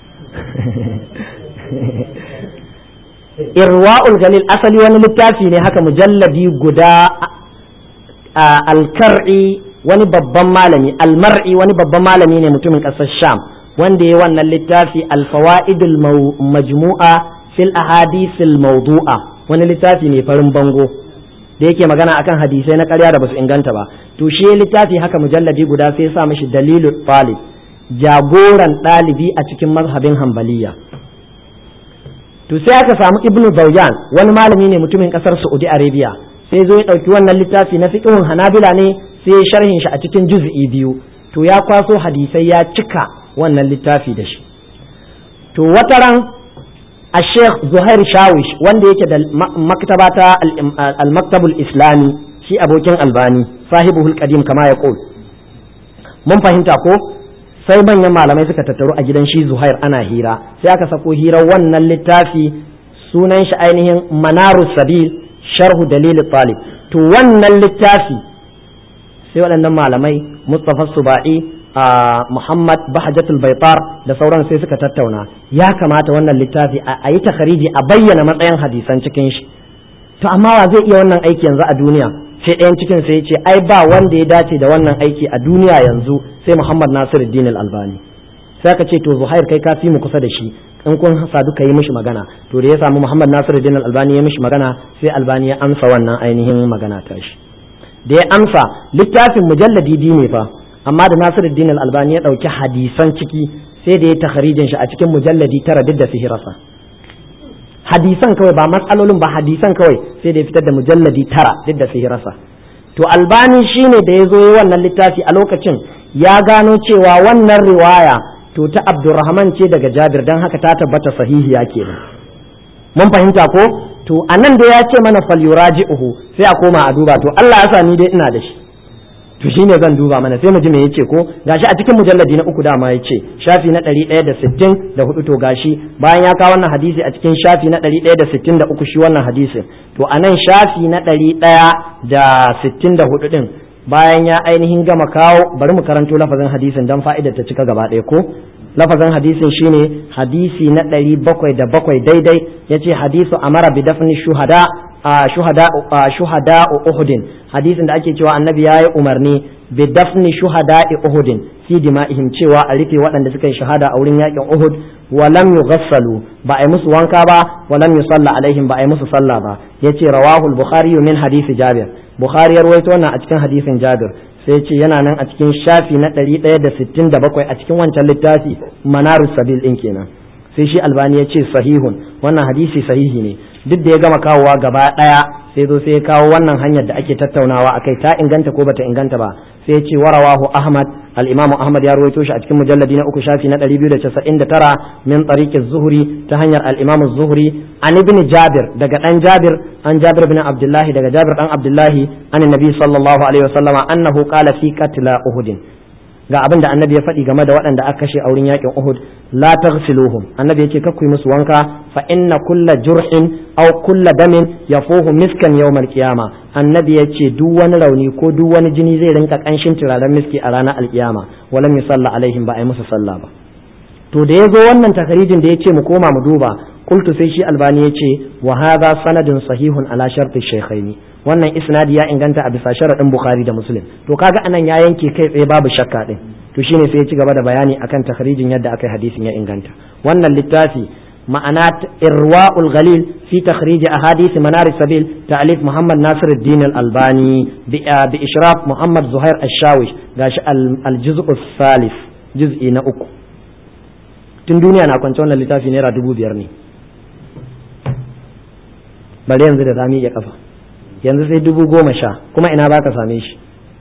C: irwa'ul galil asali wani littafi ne haka mujalladi guda alkar'i wani babban malami almar'i wani babban malami ne mutumin ƙasar sham wanda ya wannan littafi alfawa'idul majmu'a fil ahadisil mawdu'a wani littafi ne farin bango da yake magana akan hadisai na ƙarya da basu inganta ba to shi littafi haka mujalladi guda sai ya sa mishi dalilul talib jagoran ɗalibi a cikin mazhabin hambaliya to sai aka samu ibnu zawjan wani malami ne mutumin ƙasar saudi arabia sai zo ya ɗauki wannan littafi na fiqhun hanabila ne sai ya sharhin shi a cikin juz'i biyu to ya kwaso hadisai ya cika wannan littafi da shi to wataran a sheikh zuhair shawish wanda yake da maktaba ta al-maktabul islami shi abokin albani sahibul qadim kama ya mun fahimta ko sai manyan malamai suka tattaru a gidan shi zuhair ana hira sai aka sako hirar wannan littafi sunan shi ainihin manaru sabil sharhu dalil talib to wannan littafi sai waɗannan malamai mustafa suba'i a muhammad bahajatul baitar da sauran sai suka tattauna ya kamata wannan littafi a yi takhariji a bayyana matsayin hadisan cikin shi to amma wa zai iya wannan aiki yanzu a duniya sai ɗayan cikin sai ya ce ai ba wanda ya dace da wannan aiki a duniya yanzu sai Muhammad Nasiruddin Al-Albani sai aka ce to Zuhair kai ka fi mu kusa da shi in kun sadu ka yi mishi magana to da ya samu Muhammad Nasiruddin Al-Albani ya mishi magana sai Albani ya amsa wannan ainihin magana ta shi da ya amsa littafin mujalladi biyu ne fa amma da Nasiruddin Al-Albani ya ɗauki hadisan ciki sai da ya takharijin shi a cikin mujalladi tara duk da sihirasa hadisan kawai ba matsalolin ba hadisan kawai sai da ya fitar da mujalladi tara duk da sihirasa to albani shine da ya zo yi wannan littafi a lokacin ya gano cewa wannan riwaya to ta abdurrahman ce daga jabir don haka ta tabbata sahihiya kenan mun fahimta ko to anan da ya ce mana falyuraji'uhu sai a koma a duba to Allah ya sa ni dai ina da shi to shine zan duba mana sai mu ji me yace ko gashi a cikin mujalladi na uku dama yace shafi na 160 da hudu to gashi bayan ya kawo wannan hadisi a cikin shafi na 163 shi wannan hadisin to anan shafi na 164 din bayan ya ainihin gama kawo bari mu karanto lafazin hadisin dan fa'idar ta cika gaba ɗaya ko lafazin hadisin shine hadisi na 707 daidai yace hadisu amara bi dafni shuhada shuhada shuhada uhudin hadisin da ake cewa annabi ya yi umarni bi dafni shuhada uhudin fi dima'ihim cewa a rufe waɗanda suka yi shahada a wurin yakin uhud wa lam yughassalu ba a yi musu wanka ba wa lam yusalla alaihim ba a yi musu sallah ba yace rawahul bukhari min hadisi jabir bukhari ya rawaito wannan a cikin hadisin jabir sai ce yana nan a cikin shafi na 167 a cikin wancan littafi manarus sabil din kenan sai shi albani ya ce sahihun wannan hadisi sahihi ne duk da ya gama kawowa gaba daya sai zo sai ya kawo wannan hanyar da ake tattaunawa akai ta inganta ko bata inganta ba sai ya ce warawahu ahmad al-imamu ahmad ya rawaito shi a cikin mujalladi na uku shafi na 299 min tariqi zuhri ta hanyar al-imamu zuhri an ibn jabir daga dan jabir an jabir bin abdullahi daga jabir dan abdullahi an nabi sallallahu alaihi wasallama annahu qala fi qatla uhud ga abin da annabi ya faɗi game da waɗanda aka kashe a wurin yakin Uhud la taghsiluhum annabi yace kakku yi musu wanka fa inna kulla jurhin aw kulla damin yafuhu miskan yawmal qiyama annabi yace duk wani rauni ko duk wani jini zai rinka kanshin turaren miski a ranar alkiyama walam yusalla alaihim ba ai musu sallah ba to da yazo wannan takarijin da yace mu koma mu duba qultu sai shi albani yace wa hadha sanadun sahihun ala sharti shaykhaini wannan isnadi ya inganta a bisa sharadin bukhari da muslim to kaga anan ya yanke kai tsaye babu shakka din to shine sai ya ci gaba da bayani akan takharijin yadda aka yi hadisin ya inganta wannan littafi ma'ana irwa'ul ghalil fi takhrij ahadith manar sabil ta'alif muhammad nasir ad-din al-albani bi ishraf muhammad zuhair ash-shawish gashi al-juz'u thalith juz'i na uku tun duniya na kwance wannan littafi naira dubu biyar ne bari yanzu da zami ya kafa yanzu sai dubu goma sha kuma ina ba ka same shi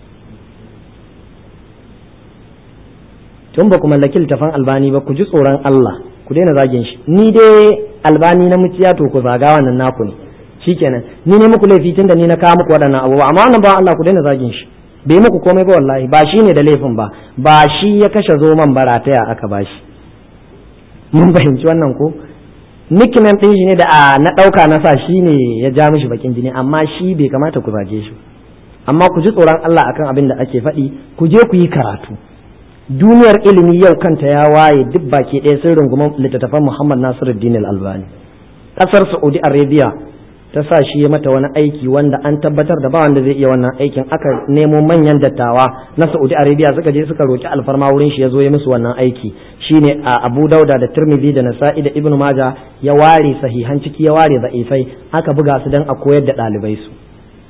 C: tun ba ku mallaki littafan albani ba ku ji tsoron Allah ku daina zagin shi ni dai albani na muciya to ku zaga wannan naku ne shikenan ni ne muku laifi tunda ni na kawo muku waɗannan abubuwa amma wannan ba Allah ku daina zagin shi bai muku komai ba wallahi ba shi ne da laifin ba ba shi ya kashe zoman barataya aka ba shi mun fahimci wannan ko nickname din shi ne da na ɗauka na sa shi ne ya ja mishi bakin jini amma shi bai kamata ku zage shi amma ku ji tsoron Allah akan abin da ake faɗi ku je ku yi karatu duniyar ilimi yau kanta ya waye duk baki ɗaya sun rungumar littattafan Muhammad Nasiruddin Al-Albani ƙasar Saudi Arabia ta sa shi ya mata wani aiki wanda an tabbatar da ba wanda zai iya wannan aikin aka nemo manyan dattawa na Saudi Arabia suka je suka roki alfarma wurin shi ya zo ya musu wannan aiki shine a Abu Dauda da Tirmidhi da Nasa'i da Ibn Majah ya ware sahihan ciki ya ware da'ifai aka buga su dan a koyar da ɗalibai su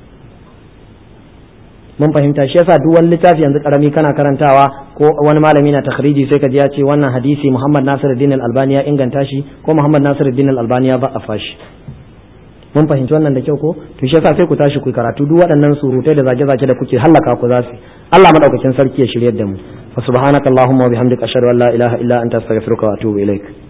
C: mun fahimta shi yasa duk wani littafi yanzu karami kana karantawa ko wani malami na takhriji sai ka ji ya ce wannan hadisi Muhammad Nasiruddin Al-Albani ya inganta shi ko Muhammad Nasiruddin Al-Albani ya ba'afa shi mun fahimci wannan da kyau ko to shi yasa sai ku tashi ku karatu duk waɗannan surutai da zage-zage da kuke hallaka ku za su Allah madaukakin sarki ya shiryar da mu fa subhanakallahumma wa bihamdika ashhadu an la ilaha illa anta astaghfiruka wa atubu ilaik